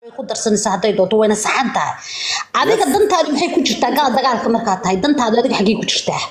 ku darsanaysa hadday doonto wayna saxan tahay adiga dantaadu maxay ku jirtaa gala dagaalka markaa tahay dantaadu adiga xaggee ku jirtaa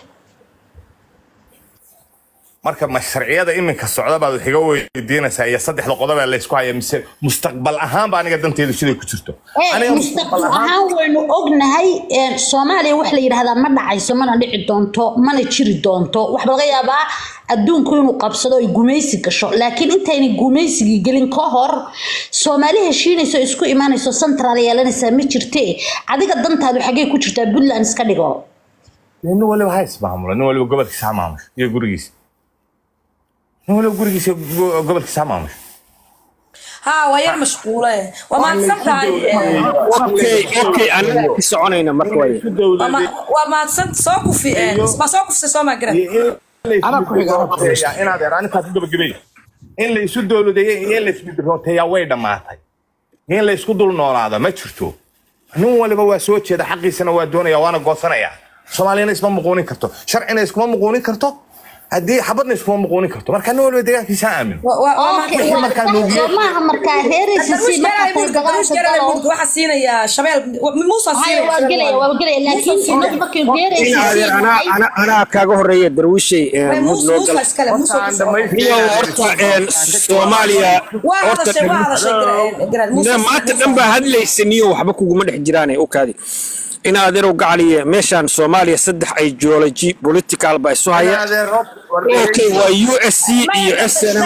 marka ma sharciyada iminka socda baad wax iga weydiinaysaa iyo saddexda qodob ee laysku haya mise mustaqbal ahaan ba aniga danteedu siday ku jirto aniga mustaqbal ahaan waynu ognahay een, soomaaliya wax la yidhaahdaa ma dhacayso mana dhici doonto mana jiri doonto waxaa laga yaabaa adduunku inuu qabsado ay gumaysi gasho laakiin intayna gumaysigii gelin ka hor soomaali heshiinayso isku imaanayso central yeelanaysaa ma jirte adiga dantaadu xaggee ku jirtaa puntland iska dhigo nin waliba ha ismaamulo nin waliba gobolkiisa ha maamusho iyo gurigiisa nin waliba gurigiisa iyo go- gobolkiisa ha maamusho ها وير مشغولة وما تصدق okay okay anaga ka soconayna marka way وما وما تصدق سوق في ما سوق في سوما قرا Anaa ku xiga, anaa ku xiga. inaad er aninkaas u gabagabay in la isu dowladeeyo iyo in la isbidrooteeyaa way dhammaatay in la isku dul noolaada ma jirto nin waliba waa soo jeeda xaqiisana waa doonaya waana goosanaya soomaaliyana isma muquunin karto sharcina iskuma muquunin karto haddii xabadna iskuma muquunin karto marka nin waliba deegaankiisa ha aamin Okay, wixii waa markaa sax, nuugiye- soo maaha markaa reeraysa si markaa tahay dagaalka galo waxa siinaya shabeel muusa Haya, waa gelaya waa gelaya laakiin inagu markay reeraysa si Adeer, anaa ana- anaa kaaga horeeya darwiishay ee, mud loo gal iskale Horta aan iyo dhammaystirnay- horta een, soomaaliya waa horta hadashay waa hadashay garan Ne, maanta dhan baa hadlaysaniyo waxba kuguma dhex jiraan u kaadi in adeerow gacaliya meeshaan soomaaliya saddex ideology political baa isu haya Adeer, hor- war- okay waa u s c iyo snm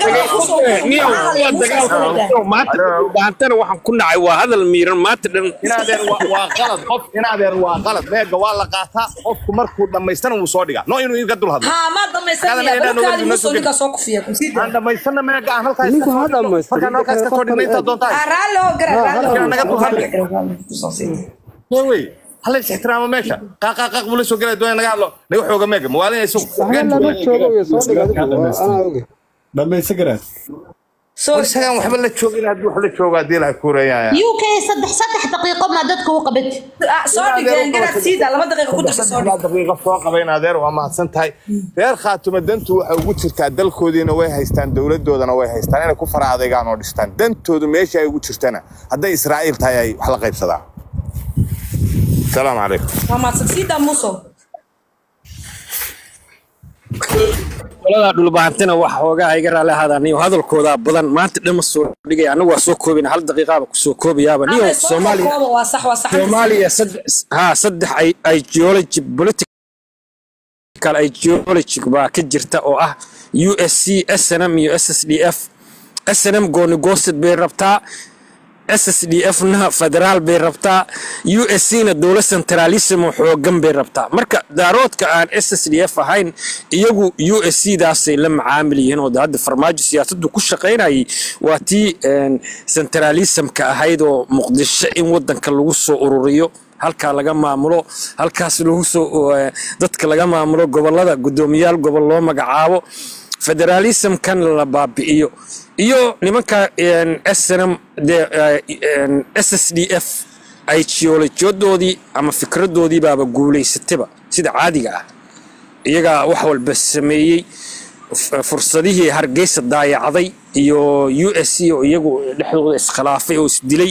maantana waxaan ku nacay waa hadal miiran maanta dhan inaadeer waa waa qalad qof inaadeer waa qalad meega waa la qaataa qofku markuu dhammaystana wuu soo dhigaa no inuu iga dul hadlo ها ما ضميسني بلوكادي موسو نيكا سوق فيها aan dhammaysana meega aan halkaas Ninku ka ha soo dhigno. dhammaystiro. markaan halkaas ka soo dhigno intaad doontaa رالو قرا Yaa naga dul hadli. رالو wey hala is ixtiraamo meesha qaaqaaqaq buu la soo gelaya doonaya naga hadlo naga xooga meega mawaalinayso waxna lama joogo iyo soo dhig adigu waa- anaa oge dhamaysa garaad سو isagaan waxba la joogin haddii wax la joogo haddii la kuurayaya uk saddex saddex daqiiqo maa dadka u qabad سو دغان قرا سيدا laba daqiiqo ku darsa soo dhig daqiiqa soo qabayn adeer waa mahadsan tahay reer khaatuma dantu waxay ugu jirtaa dalkoodiina way haystaan dowladoodana way haystaan inay ku fara adeegaan oo dhistaan dantoodu meesha ay ugu jirtana hadday israa'iil tahay ay wax la qaybsadaan salaamu calaykum ما سيدا موسو qolada dhulbaantana waxa hoogaa iga raali ahaadaan niyo hadalkooda badan maanta dhan ma soo dhigaya anagu waa soo koobina hal daqiiqaaba kusoo koobayaaba niyo soomaaliya waa sax waa sax soomaaliya saddex haa saddex i- ideology political ideology baa ka jirta oo ah u s c snm iyo s s d f snm gooni goosid bay rabtaa ssdf na federaal bay rabtaa u s c na dowlad centralism oo xoogan bay rabtaa marka daaroodka aan ssdf ahayn iyagu u s c daasay la macaamil yihiin oo de hadda farmaajo siyaasaddu ku shaqaynayay waa tii een, centralismka ahayd oo muqdisho in wadanka lagu soo ururiyo halkaa laga maamulo halkaas lagu soo eh, dadka laga maamulo gobolada guddoomiyaal gobol loo magacaabo federalismkan la baabi'iyo iyo nimanka een, snm de ssdf ideolojiyadoodii ama fikradoodii baaba guulaysataba sida caadiga ah iyagaa wax walba sameeyey f- fursadihii hargeysa daayacday iyo u s c oo iyagu dhexdooda iskhilaafay oo isdilay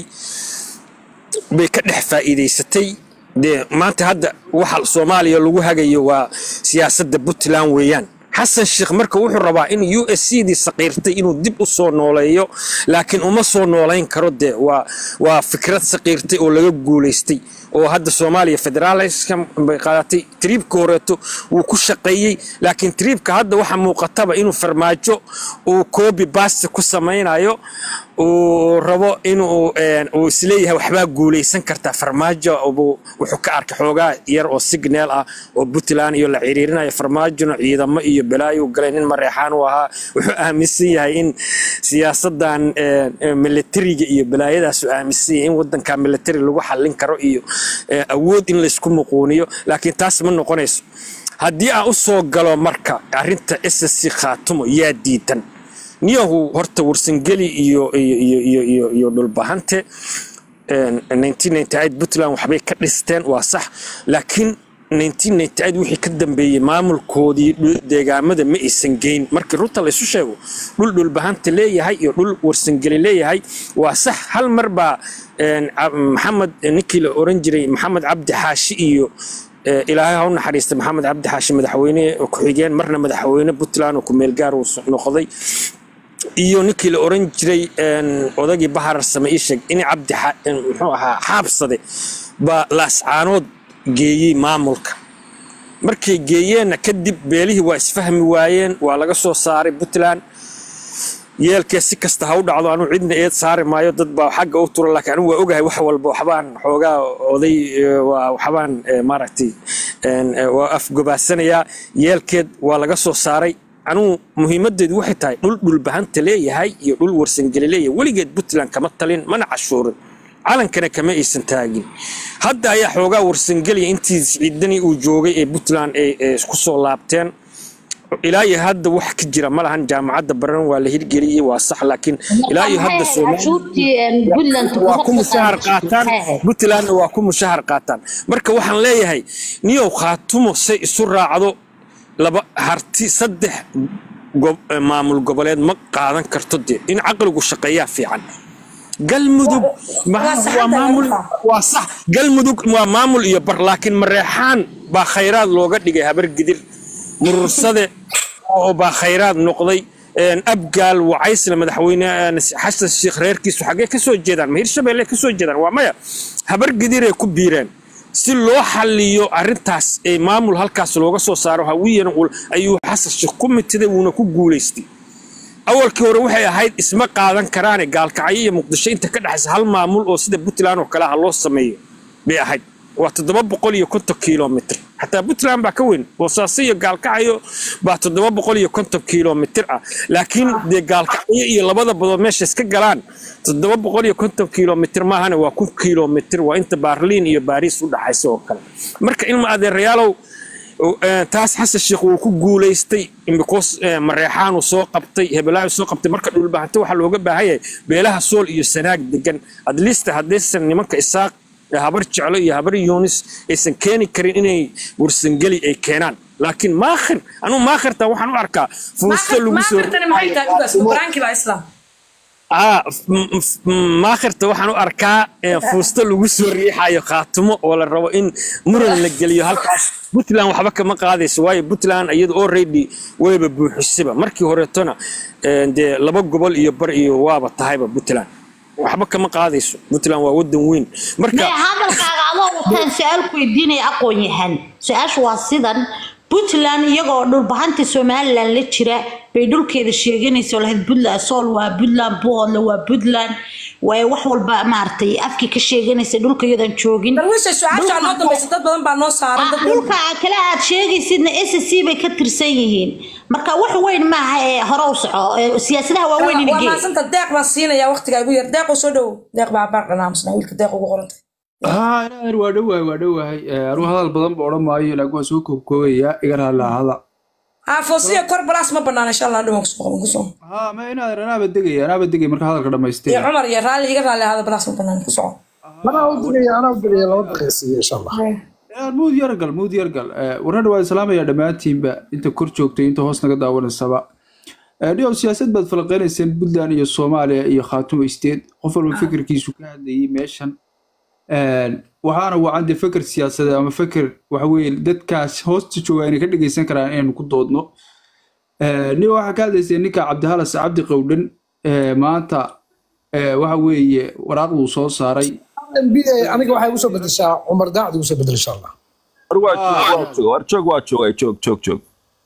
bay ka dhex faa'iidaysatay dee maanta hadda waxa soomaaliya lagu hagayo waa siyaasadda puntland weeyaan xasan sheekh marka wuxuu rabaa in u s c dii saqiirtay inuu dib u soo nooleeyo laakiin uma soo noolayn karo dee waa waa fikrad saqiirtay oo laga guulaystay oo hadda soomaaliya federalism bay qaadatay triibka horeeto wuu ku shaqeeyey laakiin triibka hadda waxa muuqataba inuu farmaajo uu koobi baasta ku samaynayo uu rabo inuu een, uu isleeyahay waxbaa guulaysan kartaa farmaajo buu wuxuu ka arkay xoogaa yar oo signal ah oo puntland iyo la ciriirinayo farmaajona ciidamo iyo balaayo galay nin mareexaan u ahaa wuxuu aaminsan yahay in siyaasadan een, een, militariga iyo balaayadaas uu aaminsan yahay in wadanka military lagu xallin karo iyo een, awood in laysku muquuniyo laakiin taas ma noqonayso haddii aan u soo galo marka arrinta ssc khaatumo yaa diidan niyahu horta warsangeli iyo iyo iyo iyo iyo iyo dhulbahante een, 1998 puntland waxbay ka dhisteen waa sax laakiin 1998 wixii ka dambeeyey maamulkoodii dhul- deegaamada ma aysan geyn markii runta la isu sheego dhul dhulbahanta leeyahay iyo dhul warsangeli leeyahay waa sax hal mar baa een, ca- maxamed ninkii la oran jiray maxamed cabdi xaashi iyo ee, ilaahay ha u naxariista maxamed cabdi xaashi madaxweyne ku-xigeen marna madaxweyne puntland oo ku-meel gaar uu s- noqday iyo ninkii la oran jiray een, odagii baharar same ii sheeg in cabdi xa- een, muxuu ahaa xaabsade baa laascaanood geeyey maamulka markay geeyeenna kadib beelihii waa isfahmi waayeen waa laga soo saaray puntland yeelkee si kasta ha u dhacdo anuu cidna eed saari maayo dad baa xagga u tura laakiin anigu waa ogahay wax walba waxbaan xoogaa oday eh, waa waxbaan eh, maaragtay een, eh, waa afgobaasanayaa yeelkeed waa laga soo saaray anugu muhiimadeedu waxay tahay dhul dhulbahanta leeyahay iyo dhul warsangeli leeyahay weligeed puntland kama talin mana cashuurin calankana kama aysan taagin hadda ayaa xoogaa warsangeliya intii ciidani uu joogay ee puntland ay ay ku soo laabteen ilaa iyo hadda wax ka jira ma lahan jaamacadda baran waa la hirgeliyey waa sax laakiin ilaa iyo hadda Soomaaliya cashuurtii puntland waa ku mushahar qaataan puntlandna waa ku mushahar qaataan marka waxaan leeyahay niyow khaatumo say isu raacdo laba harti saddex gob- eh, maamul goboleed ma qaadan karto dee in caqligu shaqeeyaa fiican galmudug ma- waa sax waa hadda maamul laga waa sax galmudug waa maamul iyo bar laakiin mareexaan baa khayraad looga dhigay habar gidir murursade oo baa khayraad noqday een, abgaal wacaysle madaxweyne een, xasan sheekh reerkiisu xaggee ka soo jeedaan ma hirshabelle ka soo jeedaan waa maya habar gidiray ku biireen si loo xalliyo arrintaas ee maamul halkaas looga soo saaro hawiyana ul- ayuu xasan sheekh ku mitiday wuuna ku guulaystay awalkii hore waxay ahayd isma qaadan karaane gaalkacyo iyo muqdisho inta ka dhexaysa hal maamul oo sida puntland oo kale ah loo sameeyo bay ahayd waa toddoba boqol iyo konton kilomitr xataa puntland baa ka weyn boosaaso iyo gaalkacyo baa toddoba boqol iyo konton kilomitr ah laakiin dee gaalkacyo iyo labada badood meesha iska galaan toddoba boqol iyo konton kilomitr maahane waa kun kilomitr waa inta baarliin iyo baariis u dhaxaysa oo kale marka ilma adeerayaalow oo, eh, taas xasan sheekh wuu ku guulaystay because eh, mareexaanu soo qabtay hebelaayu soo qabtay marka dhulbahanta waxaa looga baahan yahay beelaha sool iyo sanaag degan at least haddaysan nimanka isaaq eh, habar jeclo iyo habar yuunis aysan keeni karin inay warsangeli ay keenaan laakiin maakhir anugu maakhirta waxaan u arkaa fuusto lagu soo maakhirtani maxay tahay ugaas qur-aankii baa islaam aa m- m- maakhirta waxaan u arkaa eh, fuusto lagu soo riixayo khaatumo oo la rabo in muran la geliyo halkaas puntland waxba kama qaadayso waayo puntland iyada already wayba buuxisaba markii horeetona eh, dee laba gobol iyo bar iyo waaba tahayba puntland waxba kama qaadayso puntland waa wadan weyn marka maya hadalkaaga adoo wataan su-aal ku weydiinaya aqoon yahan su-aashu waa sidan puntland iyagoo dhulbahanta somalilan la jira bay dhulkeeda sheeganaysa lahayd puntland sool waa puntland buhoodle waa puntland way wax walba maaragtay afkii ka sheeganaysa dhulka iyadan joogin darwiisha su-aashaa noo dambaysa dad badan baa noo saaran dad badan dhulka kale aad sheegaysidna s c bay ka tirsan yihiin marka wax weyn maaha ee hore u soco ee siyaasadaha waa weyn waa inigee mahadsanta deeq baan siinayaa waqtiga igu yar deeqoo soo dhowow deeq baa baar dhanaamsna wiilka deeq ugu qorantay haa inaar waa dhowahay waa dhowahay anuu hadal badan ba odhan maayo laakiin waan soo koobkoobayaa iga raalaahada haa foosiya kor balaas ma banaana insha allah dhawaan kusoo qaban kusoo haa ma inaad anaaba degaya anaaba degaya marka hadalka iyo dhamaystay cumar iyo raalli iga raalli ahada balaas ma banaana ku soco anaa u digaya anaa u digaya laba daqiiqsiiyo insha allah inaar muud yargal muud yargal warna waa islaamaya dhammaantiinba inta kor joogtay inta hoos naga daawanaysaba dhigow siyaasad baad falaqeynayseen puntland iyo soomaaliya iyo khaatumo state qof walba fikirkiisu ka hadlayay meeshan waxaana wacan dee feker siyaasadeed ama feker waxa weeye dadkaas hoosta jooga inay ka dhegeysan karaan inaynu ku doodno nin waxaa ka hadlaysay ninka cabdihalas cabdi qowdhan maanta waxa weeye waraaqduu soo saaray mb aniga waxay igu soo bedeshaa cumar daacad igu soo bedel insha allah war joog waa joogay joog joog joog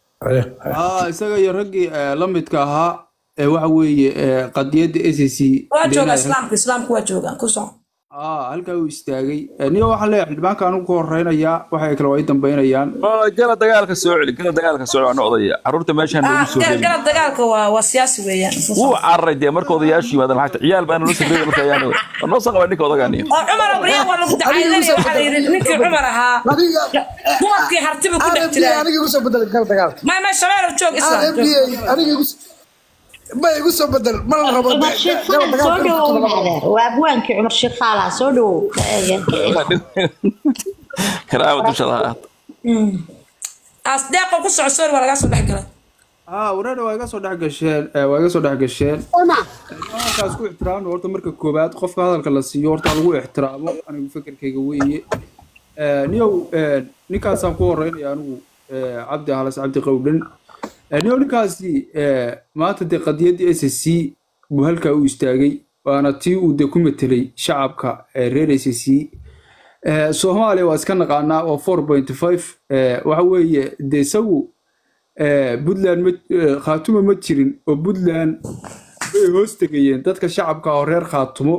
ah isaga iyo raggii la midka ahaa ee waxa weeye qadiyadda s c waa jooga islaamka islaamku waa joogaan ku soco ah halkaa uu istaagay niyo waxaan leeyahay xildhibaanka anigu ku horeynayaa waxay kale waa i dambeynayaan gala dagaalka soo celi gala dagaalka soo celi waan odaya carruurta meeshaan Ah, lagu soo gal- celi galab dagaalka waa waa siyaasi weeyaan wuu cararay dee marka odayaashu yimaadaan lacagta ciyaal baana loo sabriyay marka ayaan war noo soo qaba ninka odaganiyo oo cumar abriya waa lagu dacaydinaya waxaa la yidhi ninkii cumar ahaa adiga dumarkii hartibu ku dhex rmb jiraa aniga igu soo bedel gal dagaalka ma ma shabeelow joog islaam rmb aniga igu ma igu soo bedel ma la rabo cumar sheekh faal soo dhawow adeer waa abwaankii cumar sheekh faala soo dhawow karaama dusha lahaa as deeqo ku soco sorry waa lagaa soo dhex galay haa wareer waa iga soo dhex gasheen eh, waa iga soo dhex gasheen halkaas ku ixtiraamno horta marka koobaad qofka hadalka la siiyo horta lagu ixtiraamo anigu fekerkayga weeye Eh, niyow eh, ninkaasaan ku horeynaya anigu eh, cabdi halas cabdi qowdhan Eh, niyow ninkaasi eh, maanta dee qadiyaddii s c buu halkaa u istaagay waana tii uu dee ku metelay shacabka eh, reer s c Eh, soomaaliya waa iska naqaanaa waa four point five waxa weeye dee isagu eh, puntland ma eh, khaatumo ma jirin oo puntland way hoos tegayeen dadka shacabka oo reer khaatumo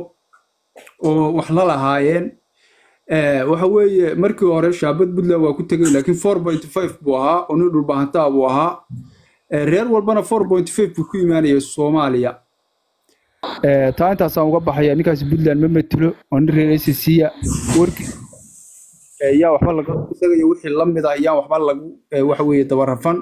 oo wax la lahaayeen Eh, waxa weeye markii hore shaabad puntland waa ku tegay laakiin four point five buu ahaa oo nin dhulbahantaa buu ahaa Eh, reer walbana four point five buu ku imaanaya soomaaliya Eh, taa intaasaan uga baxaya ninkaasi puntland ma metelo oo nin reer acca warkii eh, yaa waxba laga isaga iyo wixii la mida yaa waxba lagu eh, waxa weeye dabarafan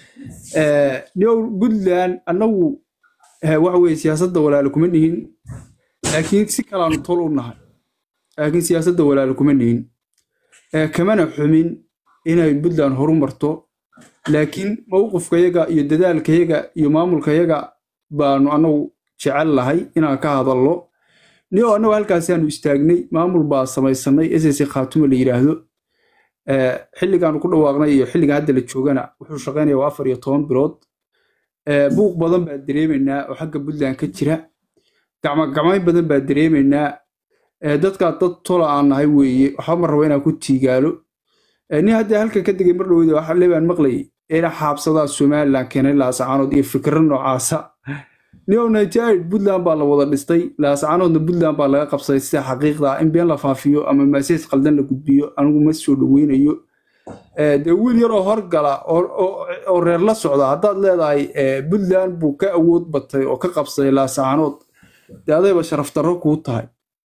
Eh, new puntland annagu eh, waxa weeye siyaasadda walaalo kuma nihin laakiin si kalaanu tol u nahay laakiin siyaasadda walaalo kuma nihin Eh, kamana xumin inay puntland horu marto laakiin mowqifkayaga iyo dadaalkayaga iyo maamulkayaga baanu annagu jecel lahay inaan ka hadalno niyo annagu halkaasaanu istaagnay maamul baa samaysanay ss khaatumo la yidhaahdo Eh, xilligaanu ku dhawaaqnay iyo xilliga hadda la joogana wuxuu shaqaynaya waa afar iyo toban bilood Eh, buuq badan baa dareemaynaa oo xagga puntland ka jira gacmagacmayn badan baa dareemaynaa Eh, dadkaa dad tola aan nahay weeye waxba ma rabo inaan ku tiigaalo Eh, nin haddii halkan ka degay mar dhowda waxa lebaan maqlayay ina xaabsadaa somalilan keenay laasacaanood iyo fikro noocaasa nio nigeria puntland baa la wada dhistay laasacaanoodna puntland baa laga qabsaday sida xaqiiqda ah in been la faafiyo ama maasees qaldan la gudbiyo anigu ma soo dhoweynayo Eh, dee wiil yaroo horgala oo- oo oo reer la socda haddaad leedahay eh, puntland buu ka awood batay oo ka qabsaday laasacaanood dee adayba sharaf darro kuu tahay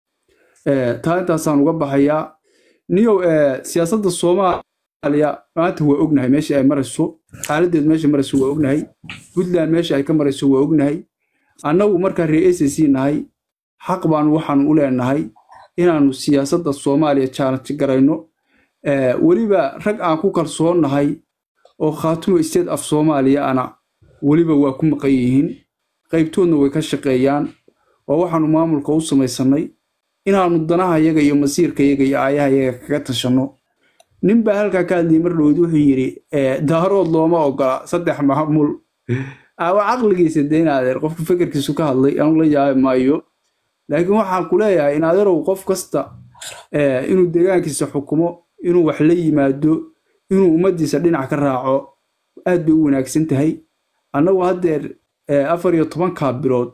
Eh, taa intaasaan uga baxayaa niyow eh, siyaasadda soomaaliya maanta waa ognahay meesha ay marayso xaaladeed meesha marayso waa ognahay puntland meesha ay ka marayso waa ognahay annagu markaa reer acc nahay xaq baanu waxaanu u leenahay inaanu siyaasadda soomaaliya challenge garayno Eh, weliba rag aan ku kalsoonnahay oo khaatumo state af soomaaliya ana weliba waa ku maqan yihiin qaybtoodna way ka shaqeeyaan oo waxaanu maamulka u samaysanay inaanu danaha yaga iyo masiirka yaga iyo aayaha yaga kaga tashanno nin baa halkaa ka hadlayay mar dhowed wuxuu yidhi eh, daarood looma ogola saddex maamul awa caqligiisa dee in adeer qofka fekerkiisu ka hadlay anu la yaabi maayo laakiin waxaan ku leeyahay in adeerow qof kasta eh, inuu deegaankiisa xukumo inuu wax la yimaado inuu ummaddiisa dhinac ka raaco aad bay u wanaagsan tahay annagu haddeer eh, afar iyo tobankaa bilood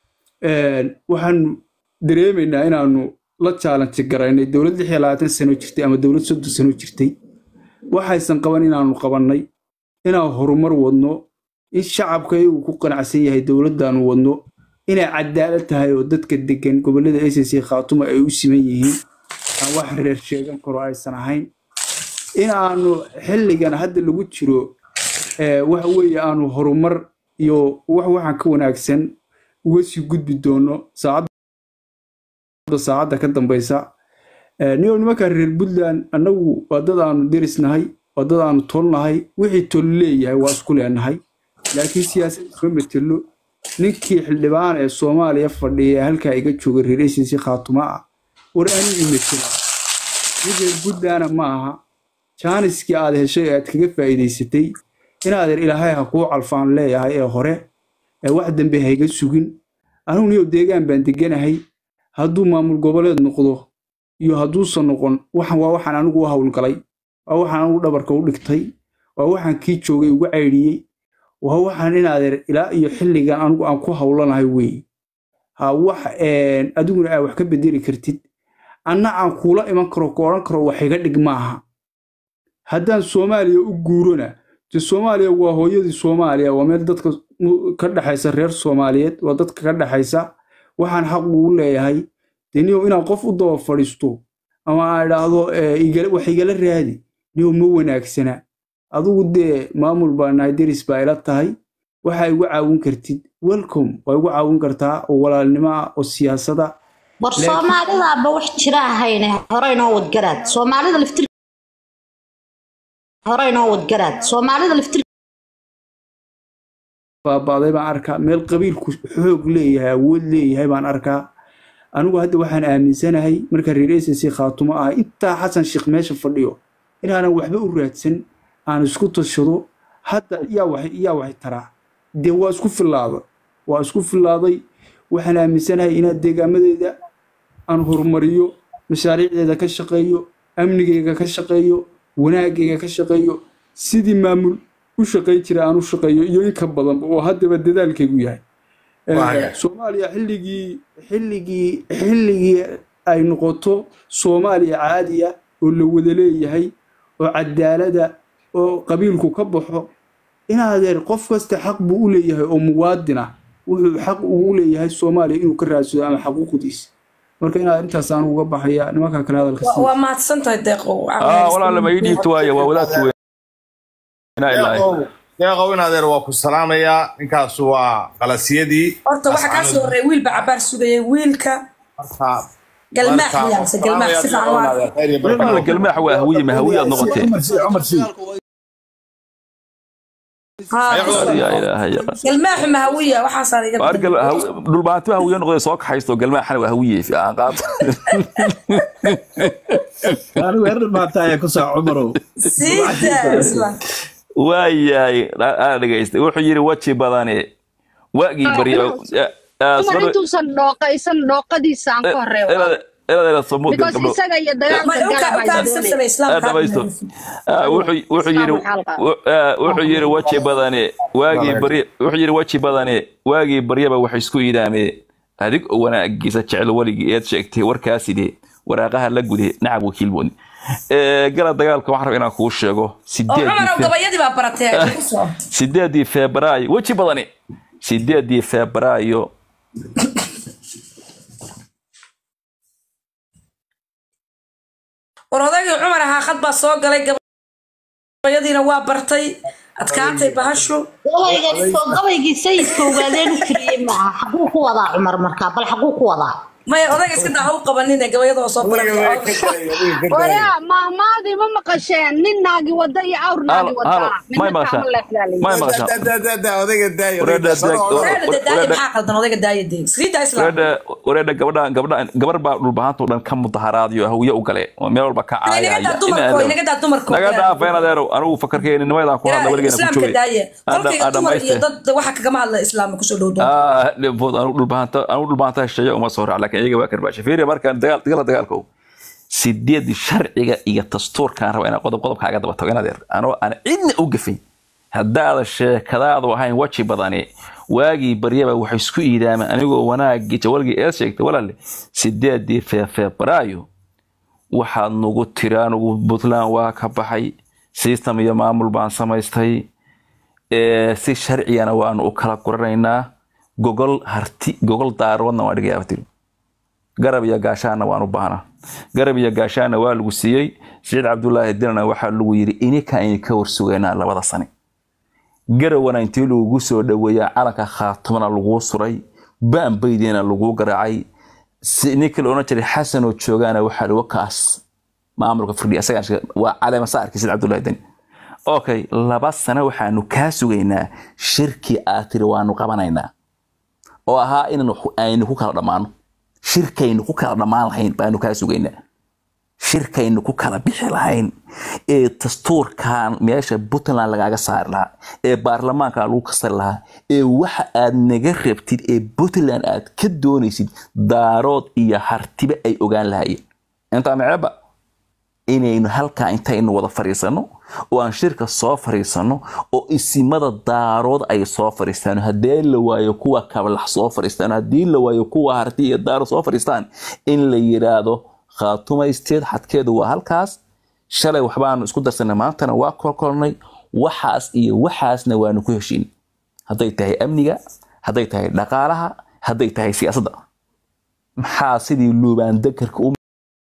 eh, waxaanu dareemaynaa inaanu la challenge garaynay dowlad lix iyo labaatan sano jirtay ama dowlad soddon sano jirtay waxaysan qaban inaanu qabannay inaan horumar wadno in shacabka iyagu ku qanacsan yahay dowladdaanu wadno inay cadaalad tahay oo dadka degan gobollada acc khaatuma ay u siman yihiin aan wax reer sheegan karo aysan ahayn in aanu xilligan hadda lagu jiro eh, waxa weeye aanu horumar iyo wax waxaan ka wanaagsan uga sii gudbi doono saacadda saacadda ka dambaysa Eh, niyow nimanka reer puntland annagu waa dad aanu derisnahay waa dad aanu tolnahay wixii tol leeyahay waa isku leenahay laakiin siyaasad isma metelo ninkii xildhibaan ee soomaaliya fadhiya ee halkaa iga jooga reer acc khaatuma ah war anigu metela mid reer puntlandna ma aha jaaniskii aad heshay ee aad kaga faa'iidaysatay inaadeer ilaahay ha kuu calfaan leeyahay ee hore ee wax dambe hayga sugin anigu niyow deegaan baan deganahay hadduu maamul goboleed noqdo iyo hadduusan noqon waxan waa waxaan anigu u howlgalay waa waxaan anigu dhabarka u dhigtay waa waxaan kii joogay ugu caydhiyey waa waxaan inaadeer ilaa iyo xilligan anigu aan ku howlanahay weeye ha wax een, adiguna aa wax ka bedeli kartid anna aan kuula iman karo ku odhan karo wax iga dhig maaha haddaan soomaaliya u guurona de soomaaliya waa hooyadii soomaaliya waa meel dadka mu- ka dhexaysa reer soomaaliyeed waa dadka ka dhexaysa waxaan xaq ugu leeyahay de niyow inaan qof u daba fadhiisto ama aan idhaahdo eh, igala- wax igala raadi niyow ma wanaagsana adigu dee maamul baa nahay deris baa ila tahay waxaa igu caawin kartid welcome waa igu caawin kartaa oo walaalnimo ah oo siyaasada war Laakiin- soomaalidaaba wax jira ahayne hore inoo wadgaraad soomaalida laftir hore inoo wadgaraad soomaalida laftir baabaaday baan arkaa meel qabiilku xoog leeyahay awood leeyahay baan arkaa anigu hadda waxaan aaminsanahay marka reer SSC khaatumo ah intaa xasan sheekh meesha fadhiyo inaanan waxba u raadsan aan isku tashado hadda yaa wax yaa waxay taraa dee waa isku filaada waa isku filaaday waxaan aaminsanahay inaad deegaamadeeda aan horumariyo mashaariicdeeda ka shaqeeyo amnigeyga ka shaqeeyo wanaagayga ka shaqeeyo sidii maamul u shaqayn jira aan u shaqeeyo iyo in ka badanba oo haddaba dadaalkaygu yahay Eh, Waaga. soomaaliya xilligii xilligii xilligii ay noqoto soomaaliya caadiya oo la wada leeyahay oo cadaalada oo qabiilku ka baxo inaadeer qof kasta xaq buu u leeyahay oo muwaadin ah wuxuu xaq ugu leeyahay soomaaliya inuu ka raadsado ama xaquuqdiisa marka inaad intaas aan uga baxaya nimanka kale hadalka Waa- sii waa mahadsan tahay deeqo aa walaala ma ii dhiibto waaye waa wadaadki weynaa ilaahay deeqow deeqow in adeer waa ku salaamayaa ninkaas waa qalasiyadii horta waxaa kaa soo horreeya wiilba cabaar sugayay wiilka Marka- galmaax marka- yaase galmaax si fiican deeqow in waa adeer, khayr iyo barako. walaala galmaax waa hawiye ma hawiye aad noqotee عمر سي عمر سي haa yaa ilaahay yaqaan galmaaxu mahawiya waxaasaa iga Waar gal- haw- dhulbaanto hawiye noqday soo kaxaysto galmaaxana waa hawiye fi aan qaad انا وين ما تايا كسا عمرو siida isla waayahay aa dhegaystay wuxuu yidhi weji badane waagii baryo dumar intuusan dhooqaysan dhooqadiisa aan ka horeeyo inaad samuud because isaga iyo ma dagaalka u galaba kaabsabsana islaamka dhamaysto wuxuu yidhi wuxuu yidhi weji badane waagii barye wuxuu yidhi weji badane waagii baryaba wax isku idaamee adig oo wanaagiisa jecel weligii eed sheegtay warkaasidee waraaqaha la gude nacab wakiil booni gala dagaalka waxaan rabaa inaan kuu sheego oo sideedii cumar Fe- gabayadii baa baratee ku soo sideedii febraayo weji badani sideedii febraayo war odaygii cumar ahaa khad baa soo galay gabayadiina waa bartay adkaatay bahashu gabaygani soo gabaygii sayidka ogaadeen u tiriyey maaha xaguu ku wadaa cumar markaa bal xaguu ku wadaa maya odayga iska daa ha u qabanine gabayada oo soo Weliga way baratay ka daaya, weliga ka daaya. wayaa mahmaadii ma maqasheen nin naagi wada iyo awr naagi Halo, halo, wadaa may maqashaan? may maqashaan Da- da- da- da- odayga daaya, Wareeda odayga soo daag- odo. wareeda dee daaya maxaa qaldan odayga daaya dee sii daa islaam wareedha wareedha gabadha gabadha gabar baa dhulbahaantoo dhan ka mudaharaadiyo hawiye u gale oo meel walba ka caayaya inaga daa dumarko inaga daa dumarko naga dhaafeen adeerow anigu fakarkeeni nimaydaan ku hadla weligeena ku islaamka joogay daaya kolkayga dumar iyo dad waxa kagama hadla islaamka kusoo dhow doon dhibbood anigu dhulbahanta anigu dhulbahanta hesheeya uma soo raac laakiin iyaga waa karbaasha fiiriya markaan dagaal dagala dagaalka ow sideed sharciga iyo dastuurkaan raba inaan qodob qodob kaaga daba tago inaad anoo aan cidna u gafin haddaada sheekadaadu ahayn weji badani waagii baryaba waxay isku iidaameen anigoo wanaagii jawalgii eed sheegtay walaale sideedii febraayo waxaad nagu tiri anigu puntland waa ka baxay system iyo maamul baan samaystay ee, si sharcigana waanu u kala guranaynaa gogol harti gogol daaroodna waan dhigayaa tiri garab iyo gaashaana waan u baahnaa garab iyo gaashaana waa lagu siiyey saciid cabdulaahi dilana waxaa lagu yidhi ininka aynu ka warsugaynaa labada sane garawana intii lagugu soo dhoweeyaa calanka khaatumana laguu suray baanbaydiina laguu garaacay si ninkii la odhan jiray xasanoo joogaana waxaa lagu kaas maamulka firdhi asagaa sheegay, waa caleema saarkii saciid cabdulaahi dani okay laba sano waxaanu kaa sugaynaa shirkii aad tiri waanu qabanaynaa oo ahaa inaan aynu ku kala dhammaano shirkaynu ku kala dhammaan lahayn baanu kaa sugaynaa shirkaynu ku kala bixi lahayn ee dastuurkan meesha puntland lagaaga saari lahaa ee baarlamaanka lagu kasari lahaa ee waxa aad naga rabtid ee puntland aad ka doonaysid daarood iyo hartiba ay ogaan lahaayeen intaa maceeba inaynu halkaa intaynu wada fadhiisano oo aan shirka soo fadhiisano oo isimada daarood ay soo fadhiistaan haddii la waayo kuwa kablax soo fadhiistaan haddii la waayo kuwa harti iyo daaro soo fadhiistaan in la yiraahdo khaatumeysteed xadkeedu waa halkaas shalay waxbaanu isku darsanay maantana waa kolkolnay waxaas iyo waxaasna waanu ku heshiin hadday tahay amniga hadday tahay dhaqaalaha hadday tahay siyaasadda maxaa sidii luubaan dekarka u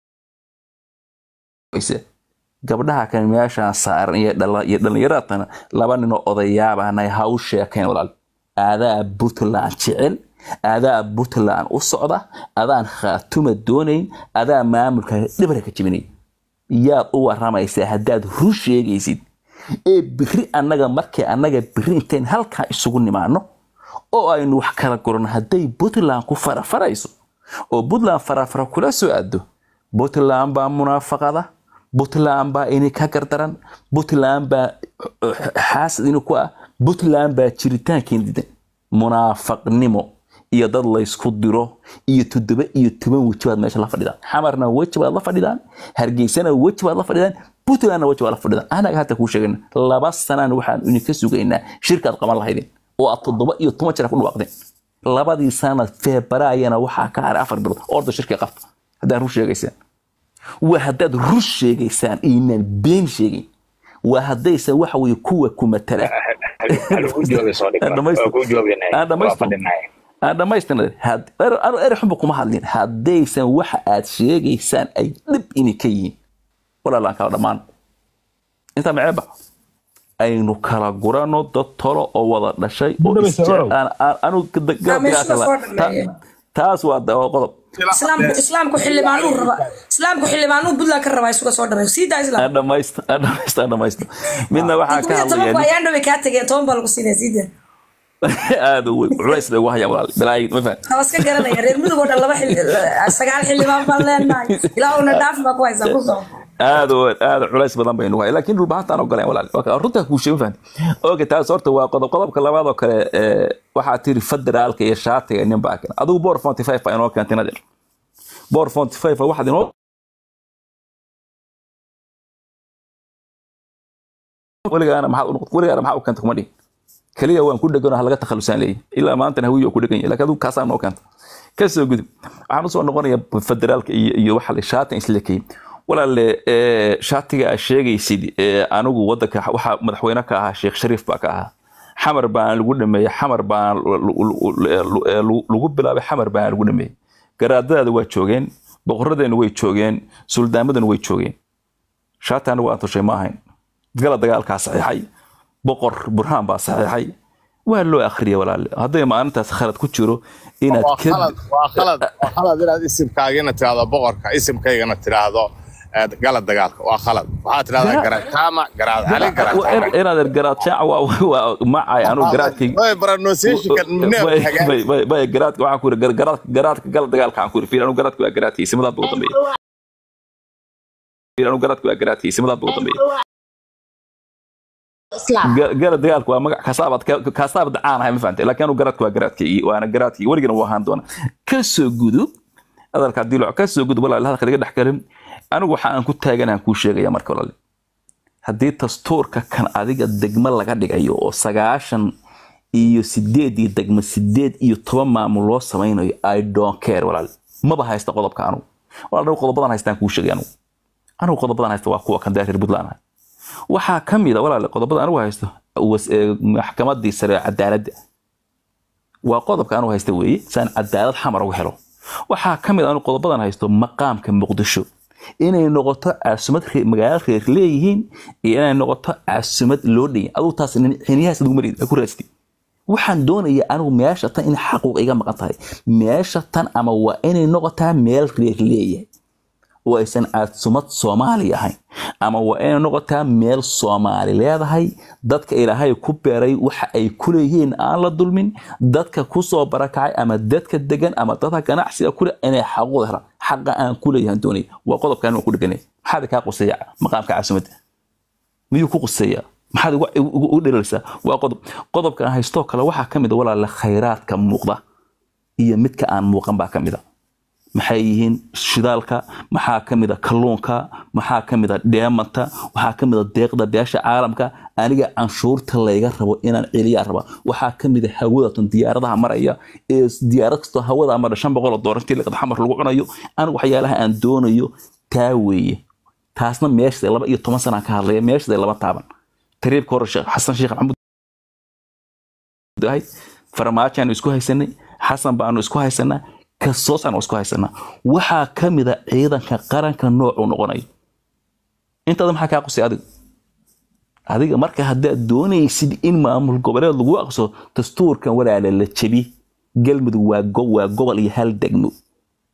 ise gabdhaha kan meeshaan saaran iyo dhala- iyo dhallinyaradana laba ninoo odayaabaanay ha u sheekayn walaal aadaa puntland jecel adaa puntland u socda adaan khaatuma doonayn adaa maamulka dhibra ka jebinay yaad u waramaysaa haddaad run sheegaysid ee biri annaga markay annaga biri intayn halkaa isugu nimaano oo aynu wax kala gurano hadday puntland ku farafarayso oo puntland farafara kula soo aado puntland baa munaafaqada puntland baa ini ka gardaran puntland baa uh, xaasid ini ku ah puntland baa jiritaankiin diidan munaafaqnimo iyo dad laysku diro iyo toddoba iyo toban weji baad meesha la fadhidaan xamarna weji baad la fadhidaan hargeysana weji baad la fadhidaan puntlandna weji baad la fadhidaan anaga hadda kuu sheegayna laba sanaan waxaan idinka sugaynaa shirkaad qaban lahaydeen oo aad toddoba iyo toban jeer ku dhawaaqdeen labadii sanad febraayana waxaa ka haray afar bilood orda shirkii qabta haddaad run sheegaysaan waa haddaad run sheegaysaan inaan been sheegayn waa haddaysan waxa weye kuwa ku matala aan dhamaystirna anu ere xunba kuma hadlin haddaysan waxa aad sheegaysaan ay dhib ini ka yihiin walaalaan kala dhammaan intaa maceeba aynu kala gurano dad tolo oo wada dhashay oo isjecel- aan- aan- anu Yaa meesha la soo dhameeyay. taas waa da- waa qodob islaamku islaamku xildhibaanuu raba islaamku xildhibaanuu puntland ka rabaa isuga soo dharay sii daa islaam aan dhamaysto aan dhamaysto aan dhamaysto midna waxaa ka tobanku hadlaya nin- ayaan dhaway kaa tegeen toban baa lagu siinaya sii daa aad u weyn culays bay ugu hayaan walaal balaayi ma fahan waa iska garanaya reer mudug oo dhan laba xil sagaal xildhibaan baan leenahay ilaa una dhaaf baa ku haysaa ku soo aad oo aad culays badan baynu hay laakiin dhulbahantaan ogoleen walaal Waa runtaa kuu sheegin fahan oge taas horta waa qodob qodobka labaad oo kale ee, waxaa tiri federaalka iyo shaatiga nin baa keen adigu boor 45 baa inoo keentay nadir boor 45 waxaad inoo weligaana maxaad u noqotay weligaana maxaa u keentay kuma dhihin kaliya waan ku dhegano ha laga takhalusaan leeyahay ilaa maantana hawiyo ku dhegan yahay laakiin adigu kaasaa noo keenta kasoo gudub waxaan usoo noqonaya federaalka iyo iyo waxa la shaatan isleekay walaale ee, shaatiga aad sheegaysid ee, anigu wadanka waxaa madaxweyne ka ahaa sheekh shariif baa ka ahaa xamar baan lagu dhameeyey xamar baan lu- lu- lu- lu- lagu bilaabay xamar baan lagu dhameeyey garaadadaada waa joogeen boqoradeena way joogeen suldaamadana way joogeen shaati anigu aan tushay ma ahayn gala dagaalkaa saxiixay boqor burhaan baa saxiixay waa loo akhriyay walaale hadday maalintaas khalad ku jiro inaad waa ka khalad waa khalad waa khalad inaad isimkaagina tiraahdo boqorka isimkaygana tiraahdo eh, gala dagaalka waa khalad waxaad tirahdaa Gara- garaadkaama garaad cali garaadkaama inaad garaad jaac waa waa macay anigu garaadkay Way pronunciation-ka neef hagaag bay garaadka waxaan ku yiri garaadka garaadka gala dagaalka waxaan ku yiri fiir anigu garaadka waa garaadkii simadaad buu dambeeyay fiir anigu garaadka waa garaadkii simadaad buu dambeeyay islaam Ga- gala dagaalka waa magac kasaabaad kasaabaad caan ahay ma fahantay laakiin anigu garaadka waa garaadkii waana garaadkii weligana waa ahaan doona kasoo gudub hadalka haddii lo kasoo gudub walaal hadalka laga dhex galin anigu waxa aan ku taaganahan kuu sheegaya marka walaal haddii dastuurka kan adiga degmo laga dhigayo oo sagaashan iyo sideed iyo degmo sideed iyo toban maamul loo samaynayo i don't care walaal maba haysta qodobka anugu walaal anigu qodobadan haystaan kuu sheegay anugu anigu qodobadan haysta waa kuwa kan reer puntland ah waxaa ka mid a walaal qodobada anigu haysto was- ee, maxkamadii sare ee cadaaladda waa qodobka anigu haysta weeye saan cadaalad xamar ugu helo waxaa ka mid a anigu qodobadan haysto maqaamka muqdisho inay noqoto caasumad ree- magaalo reer leeyihiin iyo inay noqoto caasumad loo dhanyahay aduu taas nin- xiniyahaas lagu marid ku raasti waxaan doonaya anigu meesha tan in xaquuq iga maqan tahay meesha tan ama waa inay noqotaa meel reer leeyahay oo aysan caasumad soomaali ahayn ama waa inay noqotaa meel soomaali leedahay dadka ilaahay ku beeray waxa ay ku leeyihiin aan la dulmin dadka kusoo barakacay ama dadka degan ama dadka ganacsiga kule inay xaquuq helaan xaqa aan ku leeyahan doonaya waa qodobkan waan ku dheganay maxaad kaa quseeya maqaamka caasimadda miyuu ku quseeya maxaad ugu- ugu ugu dhereeraysaa waa qodob qodobka aan haystoo kale waxaa ka mid a walaala khayraadka muuqda iyo midka aan muuqan baa ka mid a maxay yihiin shidaalka maxaa ka mid a kalluunka maxaa ka mid a dheemanta waxaa ka mid a deeqda beesha caalamka aniga canshuurta layga rabo inaan celiyaa raba waxaa ka mid a hawadatan diyaaradaha maraya ee diyaarad kastoo hawada mara shan boqol oo doolar intii laqad xamar lagu cunayo anigu waxyaalaha aan doonayo taa weeye taasna meeshada laba iyo toban sanaan ka hadlaya meeshada laba taaban tariibka hore sheekh xasan sheekh maxamuud ahayd farmaajoaanu isku haysanay xasan baanu isku haysanaa kasoosaan isku haysanaa waxaa ka mid a ciidanka qaranka noocuu noqonayo intaada maxaa kaa qusay adiga adiga marka haddaad doonaysid in maamul goboleed lagu aqso dastuurkan walaala la jebi galmudug waa go- waa gobol iyo hal degmo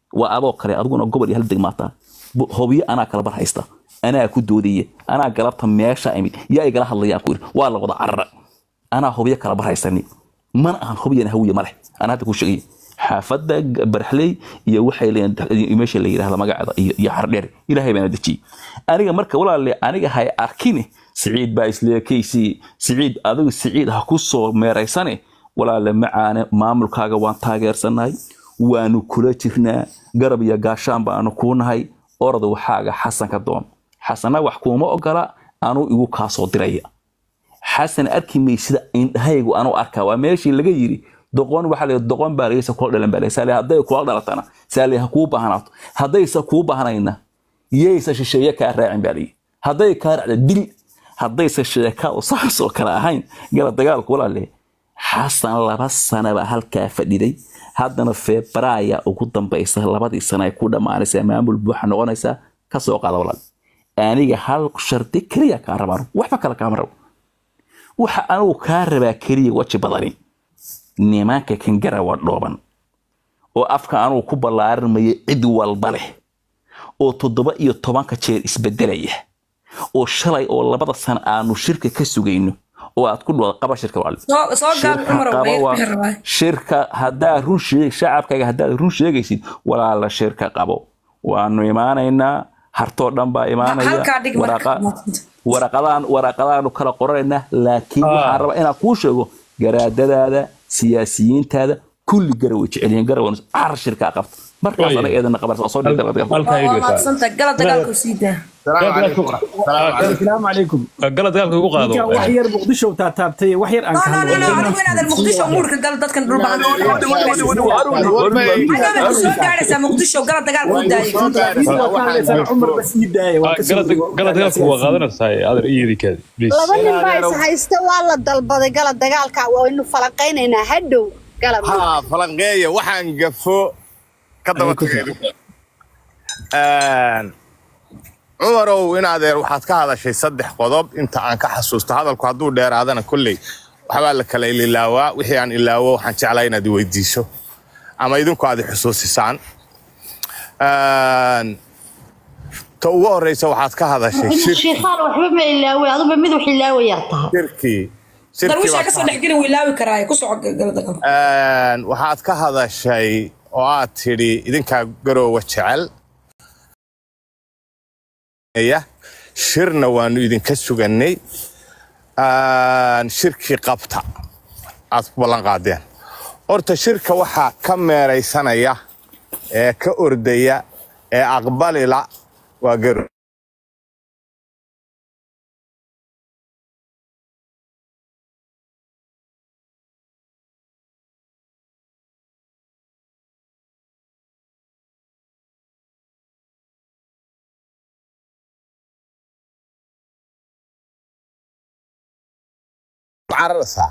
waa adoo kale adiguna gobol iyo hal degmaataa Bu- hobyo anaa kala bar haysta anaa ku doodaya anaa galabta meesha imid yaa igala hadlayaan ku yidhi waa la wada carara anaa hobyo kala bar haysani mana ahan hobyana hawiye ma leh anaa hadda ku sheegay xaafadda G- barxley iyo waxay leeyihiin meesha la yidhahda magaceeda iyo iyo xardheer ilaahay baana dejiyey aniga marka walaale aniga hay arkine siciid baa isleekaysi siciid adigu siciid ha ku soo meeraysane walaale macaane maamulkaaga waan taageersanahay waanu kula jirnaa garab iyo gaashaan baanu kuu nahay orod waxaaga xasan ka doon xasana wax kuuma ogola anuu igu kaasoo diraya xasan arki maysida indhahaygu anu arkaa waa meeshii laga yiri doqon waxaa la doqon baa lagaysa kula dhalan baa saale hadday kula dhalatana saale ha kuu baahnaato haddaysa kuu baahnayna yaysa shisheeye kaa raacin baa layi hadday kaa raacda dil haddaysa sheekadu saas oo kale ahayn gala dagaalku walaale xasan laba sanaba halkaa fadhiday haddana febraaya ugu dambaysa labadii sana ay ku dhammaanaysaa maamul buuxa noqonaysaa kasoo qaada walaal aniga hal shardi keliya kaa rabaan waxba kale kaama rabo waxa anigu kaa rabaa keliya waji badani nimanka kan garawa dhooban oo afka anugu ku ballaarinmaya cid walba leh oo toddoba iyo tobanka jeer isbedelaya oo shalay oo labada sana aanu shirka ka sugayno oo aad ku dhawada qaba shirka walaal soo soo gaab shirka cumar qaba waa wixii rabaa shirka haddaad run sheeg shacabkaaga haddaad run sheegaysid walaala shirka qabo waanu imaanaynaa hartoo dhan baa imaanaya halkaa dhig marka waraqa waraqadaan waraqadaanu kala qoranaynaa laakiin waxaan rabaa inaan kuu sheego garaadadaada siyaasiyiintaada kulli garaway jecelyihiin garawan car shirkaa qabta markaas Oye. anaga eedana qabar soo dhigta halkaa waa idhi maadsanta gala dagaalku sii daa السلام عليكم gala dagaalka ugu qaado ninkan wax yar muqdisho taa taabtay wax yar aan no ka no no no hadlo adigu inaadan muqdisho muurka gala dadkan dhulba agaada soo gaadhaysaa muqdisho gala dagaalku u daayay cumar bas ii daaya waan gala gala dagaalka waa qaadanaysaa adar iyadikaadi please laba nin baa is haysta waa la dalbaday gala dagaalka waynu falaqaynaynaa hadhow gala ها فلنقية وحن قفو كدبا cumarow in adeer waxaad ka hadashay saddex qodob inta aan ka xasuusto hadalku hadduu dheeraadana kolley waxbaa la kala ilaawaa wixii aan ilaawo waxaan jeclaa inaad i weydiiso ama idinku aad i xusuusisaan Een, ta ugu horeysa waxaad ka hadashay shir- sheekhaan waxba ma ilaaway aduba mid wax ilaawayaa tahay shirkii shirkii darwiishaa baad kasoo ka- dhex geli wuu ilaawi karaaye ku soco gala dagaalku Een, waxaad ka hadashay oo aad tidhi idinkaa garoowa jecel ya shirna waanu idinka sugannay Een, shirkii qabta aad ku ballan qaadeen horta shirka waxaa ka meeraysanaya ee ka ordaya ee aqbalila waa garo cararaysaa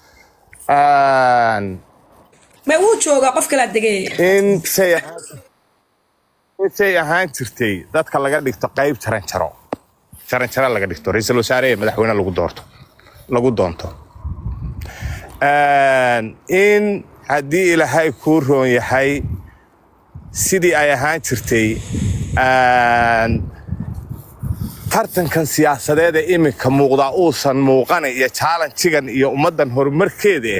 Een, ma wuu joogaa qof kalaa degay intay ahaan- intay ahaan jirtay dadka laga dhigto qayb jaranjaro jaranjaro laga dhigto ra-iisul wasaare ee madaxweyne lagu doorto lagu doonto Een, in haddii ilaahay kuu roon yahay sidii ay ahaan jirtay een, tartankan siyaasadeed ee iminka muuqdaa uusan muuqana iyo jaalanjigan iyo ummaddan horumarkeeda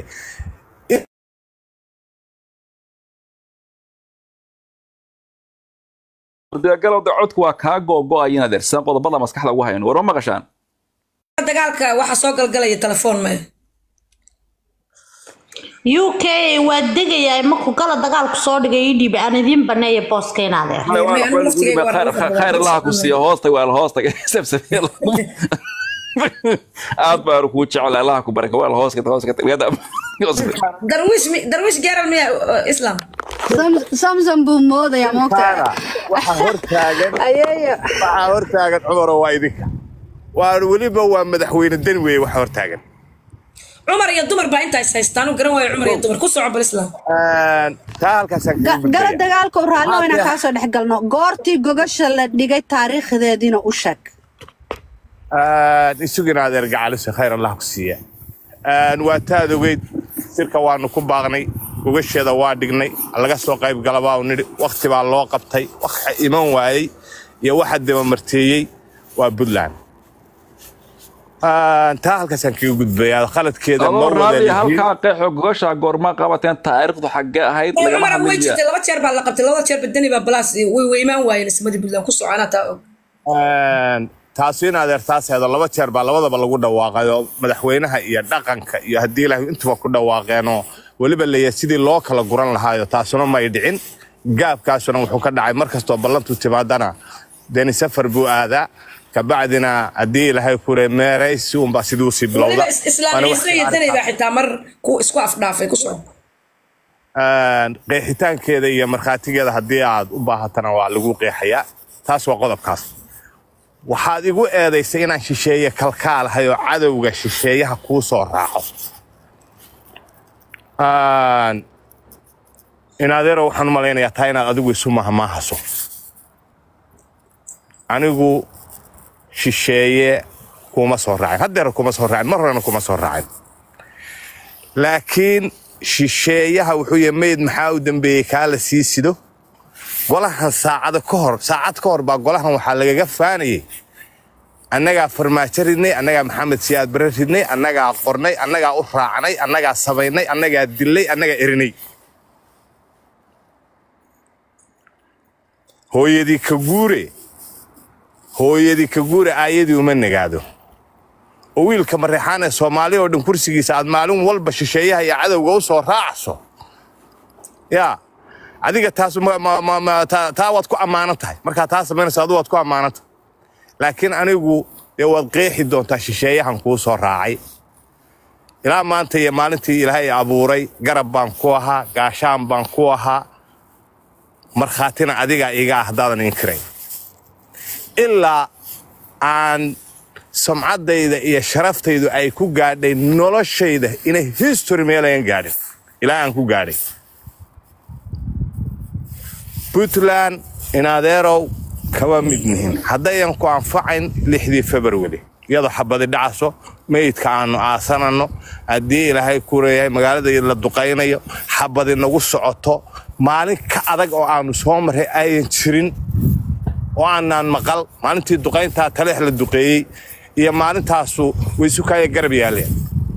galowda codku waa kaa googo-ay inaad ersan qodobada maskaxda ugu hayan war ma maqashaan dagaalka waxaa soo galgalaya telefoon me u k waa degayaa markuu gala dagaalku soo dhigay ii dhiib aan idiin baneeya booska inaadeer khayr allaha ku siiya hoostag waa la hoostag sabsabeel aad baan kuu jecel allaha ku baraka waa la hooska darwiish mi- darwiish geeral miya uh, islam samson buu moodayaa moogta waxaa hortaagan ayeeyo waxaa hortaagan cumaro waa idinka waa weliba waa madaxweyne dan weeye waxa hortaagan cumar iyo dumar baa intaas haystaan u garan waayo cumar iyo dumar ku soco bal islam Een, taa halkaasaan kaga gala gudbaya. dagaalka u raallo Maxaa inaan fiican? kaasoo dhex galno goortii gogasha la dhigay taariikhdeediina u sheeg Een, isugina adeer gacalise khayr allah ku siiya Een, waa taad ogeyd sirka waanu ku baaqnay gogasheeda waa dhignay laga soo qayb galabaa nidhi wakti baa loo qabtay waxa iman waayey iyo waxa dabamarteeyey waa puntland Ah, taa halkaasaan kaga gudbayaa khaladkeeda ma adoo wada raalli lihiin halkaa qeexo gogosha goorma qabateen taariikhdu xaggee ahayd lagama maran way hadlaya jirtay laba jeer baa la qabtay labada jeer badani baa balaas way way imaan waayeen ismadii puntland ku soconaa taa og Een, taasi in adeer taas heedo laba jeer baa labadaba lagu dhawaaqay oo madaxweynaha iyo dhaqanka iyo haddii ilaahay intuba ku dhawaaqeenoo weliba leeya sidii loo kala guran lahaayo taasuna may dhicin gaabkaasuna wuxuu ka dhacay mar kastoo ballantu timaadana deni safar buu aadaa kabacdina haddii ilaahay kure meeraysi unbaa sidii usii bilowda weliba is- islaam ciise iyo danay baa xitaa mar ku isku afdhaafay ku soco Een, qeexitaankeeda iyo markhaatigeeda haddii aad u baahatana waa lagu qeexayaa taas waa qodobkaas waxaad igu eedaysay inaan shisheeye kalkaalahay oo cadowga shisheeyaha kuu soo raaco Een, in adeero waxaan u malaynayaa taa inaad adigu isu mahmaahaso anigu shisheeye kuma soo raacin haddeer kuma soo raacin mar horena kuma soo raacin laakiin shisheeyaha wuxuu yahay meyd maxaa u dambeeyey kaa la sii sido golahan saacada ka hor saacad ka hor baa golahan waxaa lagaga faanayay annagaa farmaajo ridnay annagaa maxamed siyaad bare ridnay annagaa qornay annagaa u raacnay annagaa samaynay annagaa dillay annagaa erinay hooyadii ka guure hooyadii ka guure aayadii uma nagaado oo wiilka mareexaan ee soomaali oo dhan kursigiisa aad maalin walba shisheeyaha iyo cadowga u soo raacso yaa adiga taas ma- ma- ma- ma- taa taa waad ku ammaanan tahay markaa taa samaynayso adu waad ku ammaanan tahay laakiin anigu dee waad qeexi doontaa shisheeyahan kuu soo raacay ilaa maanta iyo maalintii ilaahay abuuray garab baan ku ahaa gaashaan baan ku ahaa markhaatina adigaa iga ah haddaadan inkirayn ilaa aan samcaddayda iyo sharaftaydu ay ku gaadhay noloshayda inay history meelayan gaadhin ilaa aan ku gaadhay puntland inadeerow kama mid nihin haddayan ku anfacayn lixdii february iyadoo xabadi dhacaso meydka aanu aasananno haddii ilaahay ku leeyahay magaalada la duqaynayo xabadi nagu socoto maalin ka adag oo aanu soo marray ayan jirin oo aanaan maqal maalintii duqayntaa taleex la duqeeyey iyo maalintaasu waysukaya garab yaaleen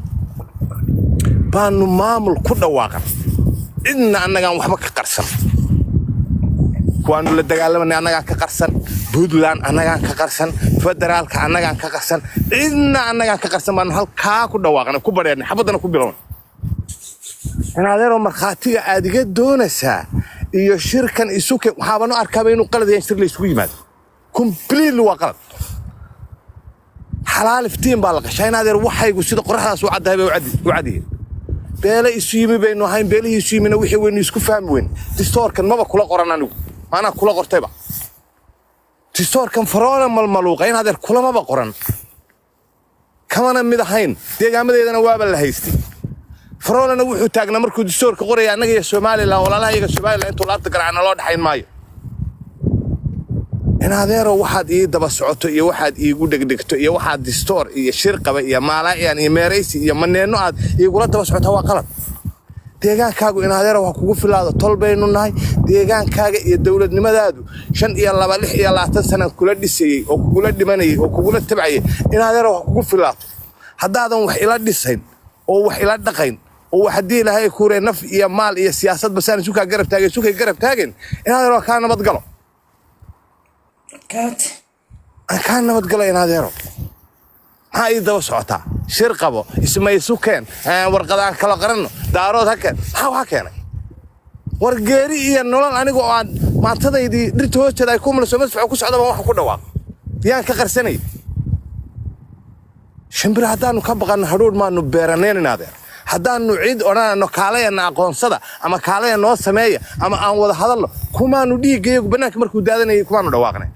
baanu maamul ku dhawaaqan cidna annagaan waxba ka qarsan kuwaanu la dagaalamanay annagaan ka qarsan puntland annagaan ka qarsan federaalka annagaan ka qarsan cidna annagaan ka qarsan baanu halkaa ku dhawaaqnay ku badheernay xabaddana ku bilownay inaadeeroo markhaatiga aad iga doonaysaa iyo shirkan isuke waxaabanu arkaaba inuu qalad yahay in shir la isugu yimaado completely waa qalad xalaal iftiin baa la qashaa inaadeer waxaygu sida qoraxdaas u caddahay bay u caddi- u cadyihiin beele isu yimi baynu ahayn beelihii isu yimina wixii waynu isku fahmi weyn distoorkan maba kula qoran anigu maanaa kula qortayba distoorkan faroole malmaluuqa inaadeer kulamaba qoran kamana mid ahayn deegaamadeedana waaba la haystay faroolena wuxuu taagnaa markuu distoorka qoraya annaga iyo somalilan walaalaha iyaga somalilan intuu laabta garaacna loo dhexayn maayo in adeero waxaad ii daba socoto iyo waxaad iigu dhegdhegto iyo waxaad distoor iyo shirqaba iyo maalaayan iyo meeraysi iyo maneenno aad iigula daba socotaa waa qalad deegaankaagu in adeero waa kugu filaado tol baynu nahay deegaankaaga iyo dowladnimadaadu shan iyo laba lix iyo labaatan sanaan kula dhisayey oo kugula dhimanayay oo kugula tabcayay in adeero waa kugu filaato haddaadan wax ila dhisayn oo wax ila dhaqayn oo wax haddii ilaahay kuure naf iyo maal iyo siyaasadba saan isukaa garab taagay isukay garab taageen in adeero waa kaa nabadgalo aan kaa nabadgalo in adeero maxaa ii daba socotaa shir qabo ismaysu keen aan warqadaan kala qaranno daarood ha keen maxaa waxaa keenay war geeri iyo nolol aniga oo aan maantadaydii dhirta hoosteeda ay ku muliso madfaco ku socdaba waxaan ku dhawaaq yaan ka qarsanay shimbir haddaanu ka baqanno hadhuudh maanu beeranayn in adeer haddaanu cid odhanayno kaalayana aqoonsada ama kaalaya noo sameeya ama aan wada hadalno kumaanu dhiiggayagu bannaanka markuu daadanayay kumaanu dhawaaqnay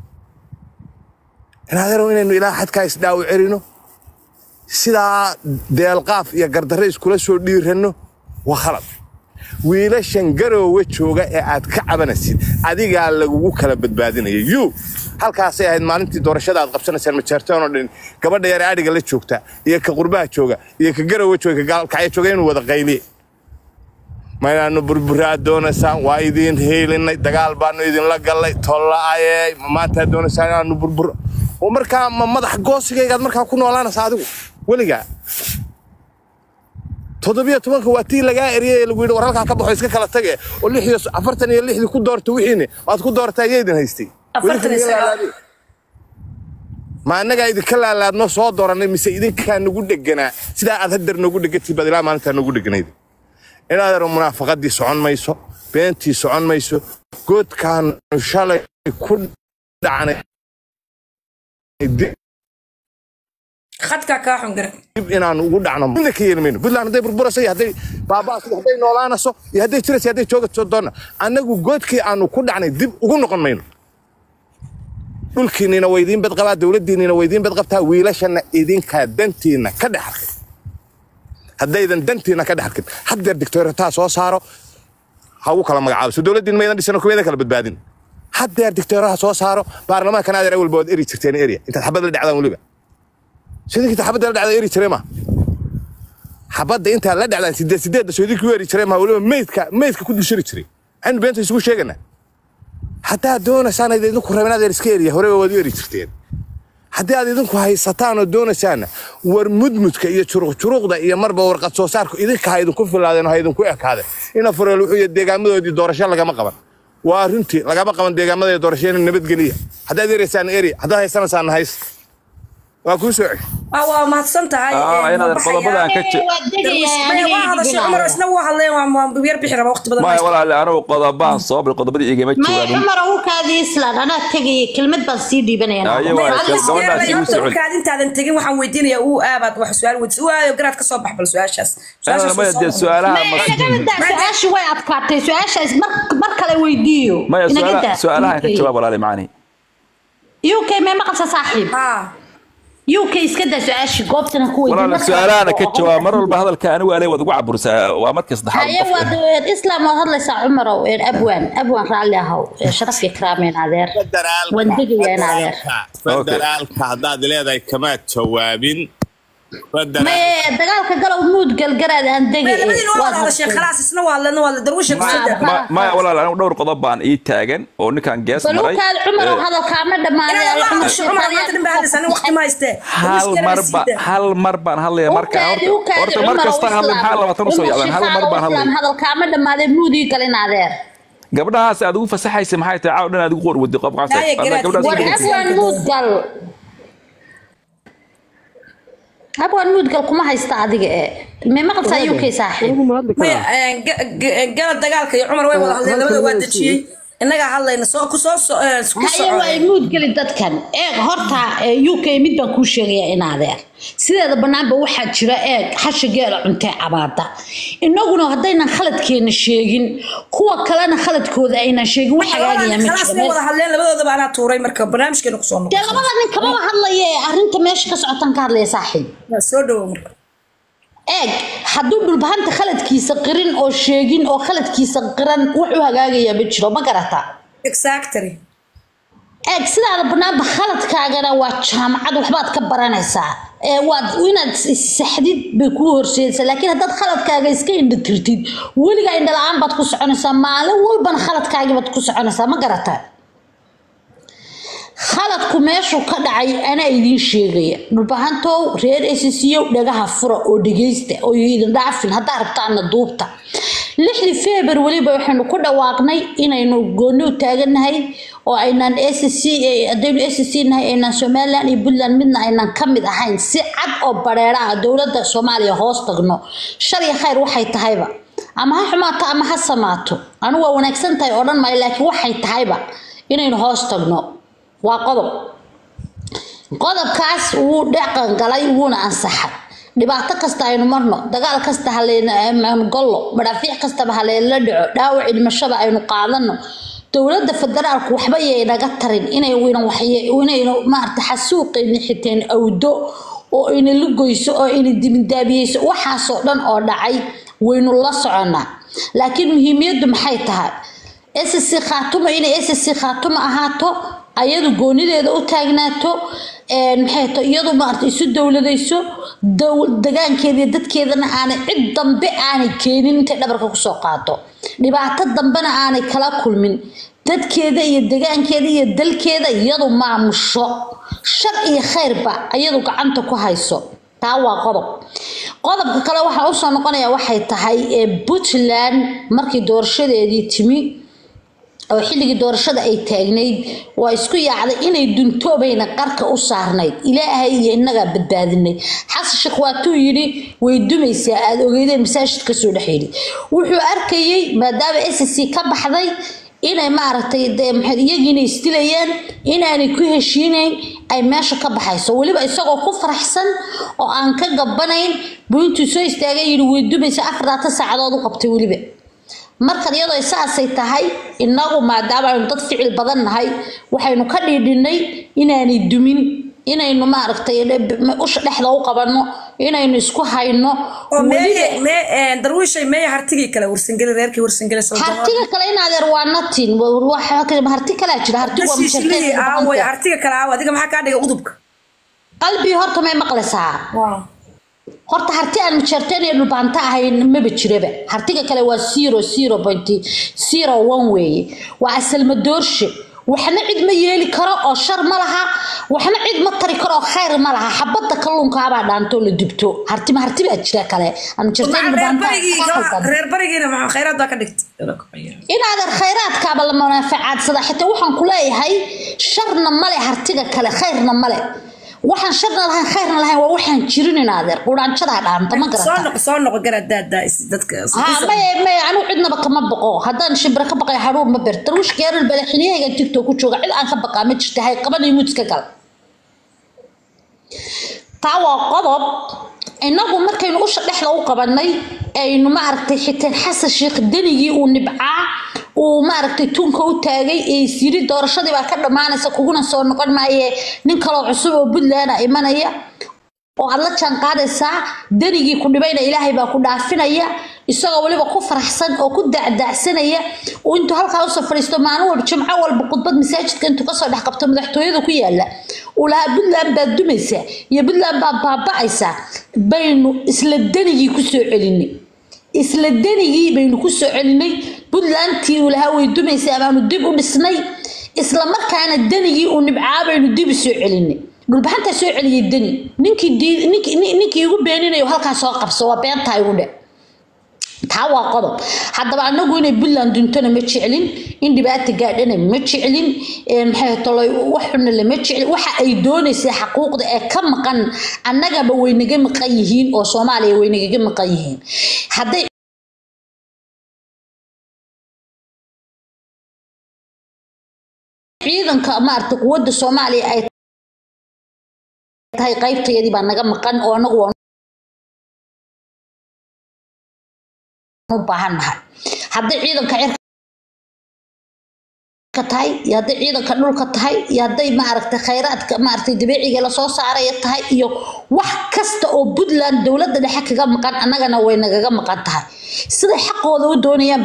in adeerow inaynu ilaa xadkaa isdhaawo celino sidaa deelqaaf iyo gardarre iskula soo dhiiranno waa khalad wiilashan garoowe jooga ee aad ka cabanaysid adigaa lagugu kala badbaadinaya yu halkaasay ahayd maalintii doorashada aad qabsanaysaan majaartoon oo dhan gabadha yare adhiga la joogta iyo ka qurbaha jooga iyo ka garoowe jooga ka gaalkacyo jooga inuu wada qayliye ma inaanu burburaa doonaysaan waa idiin heelinay dagaal baanu idinla gallay tolla'aye ma maantaa doonaysaan inaanu burbur oo markaa ma madax goosigaygaad markaa ku noolaanaysa adigu weligaa toddobiyo tobanka waa tii lagaa eriyay ee lagu yidhi war halkaa ka baxo iska kala tage oo lix iyo afartan iyo lixdii ku doorta wixiini waad ku doortaa iyaydin haystay Afartan iyo sagaal. ma annagaa idinka laalaadno soo dooranay mise idinkaa nagu dheganaa sidaa aad hadeer noogu dhegantii baad ilaa maalintaa noogu dheganayd inaadar munaafaqadii socon mayso beentii socon mayso goodkaanu shalay ku dhacnay dib khadkaa kaa xun garan dib inaanu ugu dhacno midna ka yeeli mayno puntland hadday burburayso iyo hadday baaba'aso iyo hadday noolaanayso iyo hadday jirayso iyo hadday joogaso doonna annagu goodkii aanu ku dhacnay dib ugu noqon mayno dhulkiinnina waa idiin badqabaa dowladdiinnina waa idiin badqabtaa wiilashanna idinkaa dantiinna ka dhex arkay haddaydan dantiinna ka dhex arkin haddeer dictoorataa soo saaro ha ugu kala magacaabo so dowladdiin maydan dhisano kumaydan kala badbaadin haddeer dictooraha soo saaro baarlamaankan adeer awalba waad eri jirteen erya intaad xabad la dhacdaan weliba sidinkiita xabadda la dhacda eri jiree ma xabadda intaa la dhacdaan sideed sideedda soo idinkii u eri jiree ma weliba meydka meydka ku dushiri jiray aynu beenta isugu sheeganaa haddaad doonaysaan ayd idinku rabin adeer iska eriya horeba waad u eri jirteen haddii aad idinku haysataan oo doonaysaanna war mudmudka iyo juruqjuruqda iyo marba warqad soo saarku idinka ha idinku filaadeen oo ha idinku ekaadeen ina fureel wuxuu yahay deegaamadoodii doorasho lagama qaban waa runtii lagama qaban deegaamada doorasho in nabadgeliya haddaad eraysaan eri haddaad haysanaysaan hays waa kuu soo celi waa waa mahadsan tahay Ah, Ee, inaad ma qodobada aan ka baxayaa? je- waa degaya Maya, waa hadashay cumar isna waa hadleen waa waa yar bixi raba waqti badan maya haysto. walaale anigu qodobaan soo bil qodobadii igama maya joogaan cumar ukaadii islaan anaa tegaya kelmad baan sii dhiibanaya Ayo, Maya, waa hadda gabadhaas sideedaba igu horta socon. markaad intaadan tegin waxaan weydiinayaa uu aabaad wax su-aal weydiis uu aayo garaad ka soo bax bal su-aashaas Su-aashaas maya soo dee noqon. su-aalaha maya ma- inagadaa su-aasha way adkaatay su-aashaas mar mar kale weydiiyo maya su'aalaha- inagadaa su-aalahan ka jawaab walaale macani uk mee maqalsa saaxiib Haa. uk iska daa su-aasha goobtana ku weydiin walaale su-aalahana ka jawaab mar walba hadalka anigu ale waad ugu caburisaa waa markii saddexaad haye qofka. waad islaam waad hadlaysaa cumarow een abwaan abwaan raalli ahow ee sharaf iyo karaameen adeer waan degayaa in adeer federaalka haddaad leedahay kamaad jawaabin maye dagaalka galow muud galgaraad aan dega Maya, labadiina waa wada hadasheen khalaas isna waa hadleen waa hadleen darwiisha ku soo daa. Ma- maya walaale anigu dhowr qodob baan ii taagan oo ninkan gees maray balukaad cumarow Eh, hadalkaama Inaad waa hadasho cumar maanta dhan baa hadlaysaa nin waqti ma haystee. hal Darwiiska mar sii ba daa. hal mar baan hadlaya marka horta horta mar kasta hadlay maxaa labaatan usoo yacdaan hal mar baan hadlay hadalkaama dhammaaday muudii galin adeer gabdhahaas aad ugu fasaxaysa maxay tahay caaw dhan aad ugu qorwadi qof qaabsa Haya, garaad, gabdhahaas war ugu Garaad. fasaxaysa. abwaan muud gal abwaan muud gal kuma haysta adiga ee mee maqalsaa uk saaxiib Maya, ee, ga- ga- gala dagaalka iyo cumar way wada hadleen labada waa dejiyey innagaa hadlayna soo ku soo so- ee, ku haye waa soco muud geli dadkan eeg horta ee, uk mid baan kuu sheegaya in adeer sideeda banaanba waxaa jira eeg hasha geela cuntee cabaada inaguna haddaynan khaladkeena sheegin kuwa kalena khaladkooda aynan sheegin wax hagaagaya ma khalaas jiro way wada hadleen labadoodaba anaa tuuray marka barnaamijkeena ku soo dee noqon labada nin kamaba hadlaya ee arrinta meesha ka socotan ka hadlaya saaxiib soo dhawo marka eeg hadduu dhulbahanta khaladkiisa qirin oo sheegin oo khaladkiisa qiran wuxuu hagaagayaa ma jiro ma garata exactly eeg sidaada banaanba khaladkaagana waa jaamacad waxbaad ka baranaysaa ee waad inaad saxdid bay kuu horseedaysaa laakiin haddaad khaladkaaga iska indhatirtid weligaa indhala-aan baad ku soconaysaa maalin walbana khaladkaagii baad ku soconaysaa ma garata khaladku meeshuu ka dhacay anaa idiin sheegaya dhulbahantow reer esisiyow dhagaha fura oo dhegeysta oo idin dhaafin haddaa rabtaana duubta lixdii febar weliba waxaynu ku dhawaaqnay inaynu gooni u taagannahay oo aynaan sc haddaynu sc nahay aynaan somaliland iyo puntland midna aynaan ka mid ahayn si cad oo bareera ah dowladda soomaaliya hoos tagno shal iyo khayr waxay tahayba ama ha xumaato ama ha samaato anigu waa wanaagsan tahay oo dhan maayo laakiin waxay tahayba inaynu hoos tagno waa qodob qodobkaas wuu dhaqan galay wuuna ansaxay dhibaato kasta aynu marno dagaal kasta halaynu gollo madhaafiic kastaba halayla dhaco dhaawac dhimashada aynu qaadano dowladda federaalku waxba yay naga tarin inay inaynu maarata xasuuqayni xiteen awdo oo ina la goyso oo ina dibindaabiyeyso waxaasoo dhan oo dhacay waynu la soconaa laakiin muhiimiyaddu maxay tahay sc khaatumo inay sc khaatumo ahaato ayadu goonideeda u taagnaato een, maxay tahay iyadu maarata isu dowladayso dow- degaankeeda iyo dadkeedana aanay cid dambe aanay keenin intay dhabarka kusoo qaado dhibaato dambena aanay kala kulmin dadkeeda iyo degaankeeda iyo dalkeeda iyadu maamusho shar iyo khayrba iyadu gacanta ku hayso taa waa qodob qodobka kale waxaa usoo noqonaya waxay tahay ee puntland markii doorashadeedii timi oo xilligii doorashada ay taagnayd waa isku yaacday inay duntoobayna qarka u saarnayd ilaahay iyo innagaa badbaadinay xasan sheekh waatuu yidhi way dumaysaa aada ogeydeen masaajid kasoo dhex yidhi wuxuu arkayey maadaama s c ka baxday inay maaragtay dee maxay iyagiina isdilayaan inaanay ku heshiinayn ay meesha ka baxayso weliba isagoo ku faraxsan oo aan ka gabanayn buu intuu soo istaagay yidhi way dumaysaa afartaata saacadood u qabtay weliba markan iyadoo saasay tahay inagu maadaama aynu dad ficil badan nahay waxaynu ka dhiidhinay inaanay dumin inaynu maaragtay usha dhexda u qabanno inaynu isku hayno oo weliba meeye mee een, darwiishay meeye hartigii kale warsangeli reerkii warsangeli soo hartiga kale in adeer waa natin waxa- harti kalaa jira hartigu waa shishilihii aaway musharkeed hartiga kale aawa adiga maxaa kaa dhigay udubka qalbii horta may maqlaysaa horta harti aan mujarteen iyo dhulbaanta ahayn maba jiraba hartiga kale waa zero zero point zero one weeye waa asalma doorshe waxna cid ma yeeli karo oo shar ma laha waxna cid ma tari karo oo khayr ma laha xabadda kalluunkaabaa dhaantoo la dubto hartima harti baa jira kale aan mujarteen iyo reer dhulbaanta barigii ka khaldan. reer barigiina maxaa khayraad baa ka dhigtay inaadan khayraadkaaba la munaaficaadsada xitaa waxaan ku leeyahay sharna male hartiga kale khayrna male waxaan sharna lahayn khayrna lahayn waa waxaan jirin inaadeer quraanjadaa dhaanta ma soo garata noqo soo noqo garadaada dadka ها ما ما أنا عندنا بقى ما بقى هذا شبرك بقى حرور ما برتر وش غير البلحنية قاعد تيك توك وشوق عيد أنك بقى ما تشتهي قبل يموت كقل تاوا قضب إنه مركين وش نحن وقبلني إنه ما عرفت حتى حس الشيخ الدنيا ونبعه وما عرفت تون كو تاجي يصير دور شدي بقى كده معنا سكونا صار نقول معي نكلا عصور وبدلنا إيمانية oo aad la jaan qaadaysaa danigii ku dhibayna ilaahay baa ku dhaafinaya isagoo weliba ku faraxsan oo ku dacdacsanaya oo intuu halkaa usoo fadhiisto maalin walba jimco walba khudbad masaajidka intuu kasoo dhex qabto madaxtooyada ku yaala uu lahaa puntland baad dumaysaa iyo puntland baad baaba'aysaa baynu isla danigii kusoo celinay isla danigii baynu kusoo celinay puntlandtii uu lahaa way dumaysaa baanu dib u dhisnay isla markaana danigii uu nibcaa baynu dib u soo celinay dhulbaxantaa soo celiyay deni ninkii dii- ninkii nin- ninkii igu beeninayo halkaa soo qabso waa beentaa igu dhe taa waa qodob haddaba anagu inay puntland duntona ma jeclin in dhibaata gaadhana ma jeclin ee maxay tolay wax xunna lama jeclin waxa ay doonaysay xaquuqda ee ka maqan annagaba way naga maqan yihiin oo soomaaliya way nagaga maqan yihiin hadday ciidanka maaragtay quwadda soomaaliya ay tahay qaybtayadii baa naga maqan oo anagu waan u baahannahay hadday ciidanka cirka tahay iyo hadday ciidanka dhulka tahay iyo hadday maaragtay khayraadka maaragtay dabiiciga lasoo saaraya tahay iyo wax kasta oo puntland dowladda dhexe kaga maqan annagana way nagaga maqan tahay siday xaqooda u doonayaan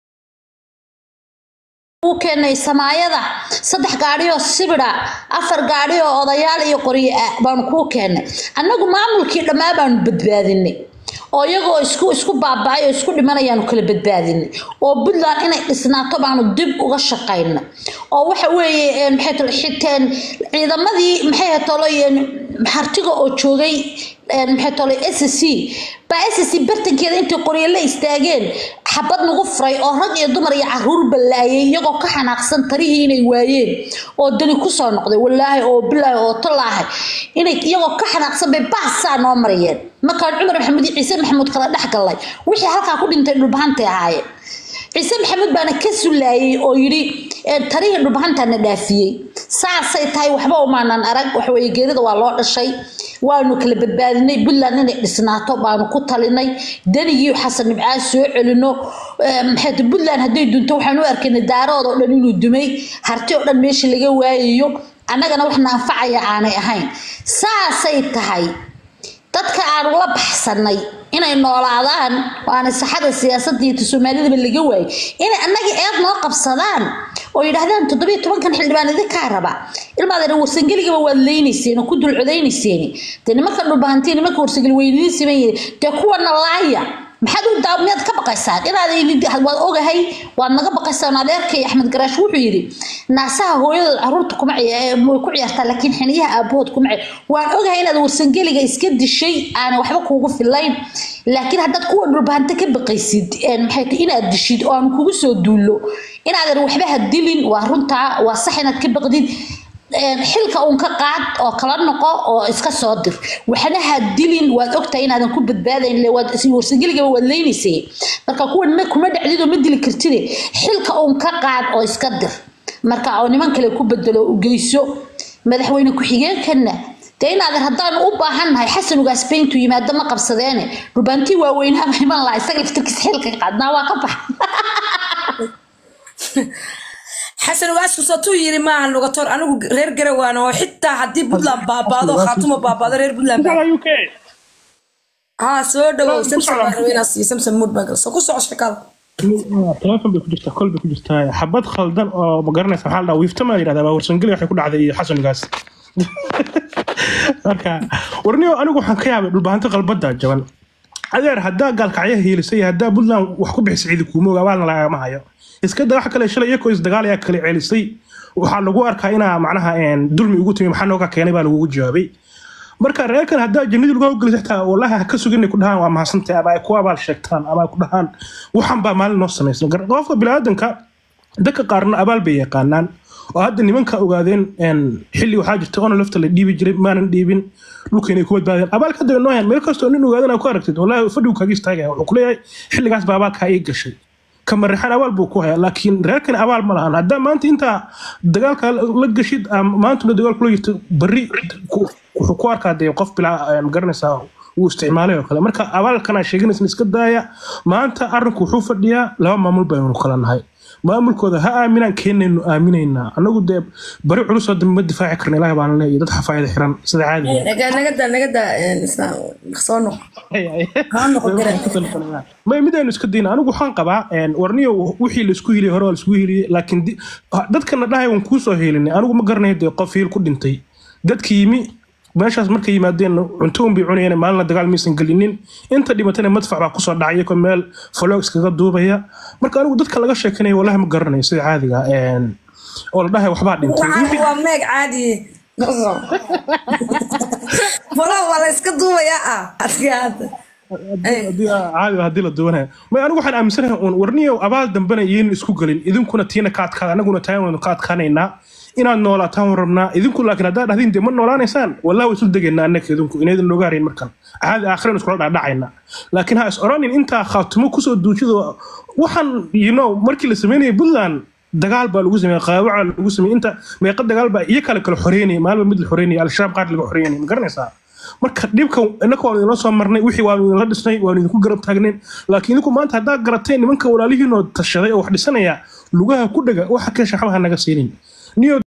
uu keenay samaayada saddex gaadhi oo sibida afar gaadhi oo odayaal iyo qoryo ah baanu kuu keennay annagu maamulkii dhammaa baanu badbaadinay oo iyagoo isku isku baaba'ay oo isku dhimanayaanu kala badbaadinay oo puntland inay dhisnaato baanu dib uga shaqaynay oo waxa weeye een, maxay tolo xiteen ciidamadii maxay toloyeen hartiga oo joogay een, maxay tolo s c baa s c bartankeeda intay qoryo la istaageen xabad nagu furay oo rag iyo dumar iyo caruur ballaayay iyagoo ka xanaaqsan tarihii inay waayeen oo dani kusoo noqday walaahi oo bilaahi oo tolaahay inay iyagoo ka xanaaqsan bay baasaa noo marayeen markaan cumar maxamuud iyo ciise maxamuud kala dhex gallay wixii halkaa ku dhintay dhulbahantay ahaayeen ciise maxamuud baana ka sulaayay oo yidhi "Ee, tarihii dhulbahantaana dhaafiyey saasay tahay waxba umaanan arag waxaweye geerida waa loo dhashay waanu kala badbaadinay puntland inay dhisnaato baanu ku talinay danigii xasan nibcaa soo celino Ee, maxay tahay puntland hadday dunto waxaan u arkaynay daarood oo dhan inuu dumay harti oo dhan meesha laga waayayo annagana waxna anfacaya aanay ahayn saasay tahay dadka aan ula baxsanay inay noolaadaan oo aan saxada siyaasadda iyo soomaalidaba laga waayay inay annaga eed noo qabsadaan oo yidhaahdaan toddobiyo tobankan xildhibaan idinkaa raba ilmaadana warsangeligaba waad leynayseen oo ku dulcodaynayseen dee nimanka dhulbahantii nimanka warsangeli weyniin siman yihin dee kuwana laaya maxaad u daa miyaad ka baqaysaan inaad waad ogahay waad naga baqaysaan adeerkay axmed garaash wuxuu yidhi naasaha hooyadood caruurta kuma way ku ciyaartaa laakiin xiniyaha aabahood kuma ciyaar waan ogahay inaad warsangeliga iska dishay aanan waxba kuugu filayn laakiin haddaad kuwa dhulbahanta ka baqaysid maxay inaad dishid oo aan kugu soo duullo inaadan waxba ha dilin waa runtaa waa sax inaad ka baqdid xilka uun ka qaad oo kala noqo oo iska soo dir waxna ha dilin waad ogtahay inaadan ku badbaadayn warsangeligaba waad leynaysay marka kuwan kuma dhacdid oo ma dili kartide xilka uun ka qaad oo iska dir marka oo niman kale ku bedelo u geyso madaxweyne ku-xigeenkana dee inaadan haddaanu u baahannahay xasan ugaas bayntu yimaado ma qabsadeene dhulbaantii waaweynaba iman laha isaga laftirkiisa xilka qaadnaa waa ka bax xasan ugaasku satuu yiri maaha lugator anigu reer garawaan oo xitaa haddii puntland baabaado khaatuma baabaado reer puntland haa soo dhawow samson baan rabay inaa siiyo samson mood baan galso ku soco sheekada telefon bay ku jirtaa kol bay ku jirtaa xabad khaldan oo ma garanaysa maxaa la dhaha wiifta maa yidhahdaa waa warsangeli waxay ku dhacday iyo xasan ugaas marka warniyo anigu waxaan ka yaabay dhulbahanto qalbada jaban adeer haddaa gaalkacyaha hiilisay haddaa puntland wax ku bixisa ciidi kuumoog abaalna lagama hayo iska da wax kale shalay iyakoo isdagaal ayaa kale celisay waxaa lagu arkaa inaa macnaha dulmi ugu timi maxaa nooga keenay baa lagugu jawaabay marka reerkan haddaa jannadii lagu hawgelisay xitaa wallahi ha ka sugin ku dhahaan waa mahadsantahay ama ay ku abaal sheegtaan ama ay ku dhahaan waxan baa maalin noo samaysan qofka biniaadanka dadka qaarna abaal bay yaqaanaan oo hadda nimanka ogaadeen xilli waxaa jirta ona lafta la dhiibi jiray maanan dhiibin dhulka inay ku badbaadeen abaalka hadda noo hayan meel kastoo nin ogaadan ku aragtid wallahi fadhigu kaaga istaagaya wuxuu kuleeyahay xilligaas baa abaalkaa ii gashay kamarixan abaal buu ku hayaa laakiin reerkan abaal ma lahan haddaa maanta intaa dagaalka la gashid maantuna dagaal kula jirto bari wuxuu ku arkaa dee qof bilaa magaranaysaa uu isticmaalay oo kale marka abaalkan aan sheeganaysan iska daaya maanta arrinku wuxuu fadhiyaa laba maamul baynu kala nahay maamulkooda ha aaminaan keenaynu aaminaynaa anagu dee bari culus oo dambe ma difaaci karna ilaah baan leeyahay dad xafaayada xiran sida caadiga nagada nagada soo noq may midaynu iska dayna anigu waxaan qabaa warniyo wixii laisku hiliyay hore waa laisku hiliyey laakiin dadkana dhahay waan kuusoo helinay anigu ma garanayo dee qof hiil ku dhintay dadki yimi meeshaas markay yimaadeen cunto un bay cunayeen maalina dagaal maysan gelinin inta dhimatana madfac baa kusoo dhacay iyagoo meel faloog iskaga duubaya marka anigu dadka laga sheekanaya wallahi ma garanayo sida caadiga oo la dhahay waxbaa dhintay waa meeg caadi faloog waa la iska duubayaa ah adkaada caadi haddii la duwanaya may anigu waxaan aaminsanahay uun warniyo abaal dambena iyaynu isku gelin idinkuna tiina ka adkaada anaguna taan waynu ka adkaanaynaa inaad noolaataan waan rabnaa idinku laakiin haddaad dhahdiin dee ma noolaanaysaan wallahi waa isu degaynaa annaka idinku inaydin nooga harayn markan caadi aakhireen iskula dhaadhacayna laakiin ha is oranin intaa khaatumo kusoo duujido waxaan you know markii la sameynayay puntland dagaal baa lagu sameeyey qaawaca lagu sameeyey inta meeqa dagaal baa iyo kale kala xoreynayay maalba mid la xoreynayay al-shabaab qaar laga xoreynayay ma garanaysaa marka dhibka innaka waanu idinla soo marnay wixii waanu idinla dhisnay waanu idinku garab taagnayn laakiin idinku maanta haddaad garateen nimanka walaalihiinoo tashaday oo wax dhisanaya lugaha ku dhega waxa kee shaxbaha naga siinin niyo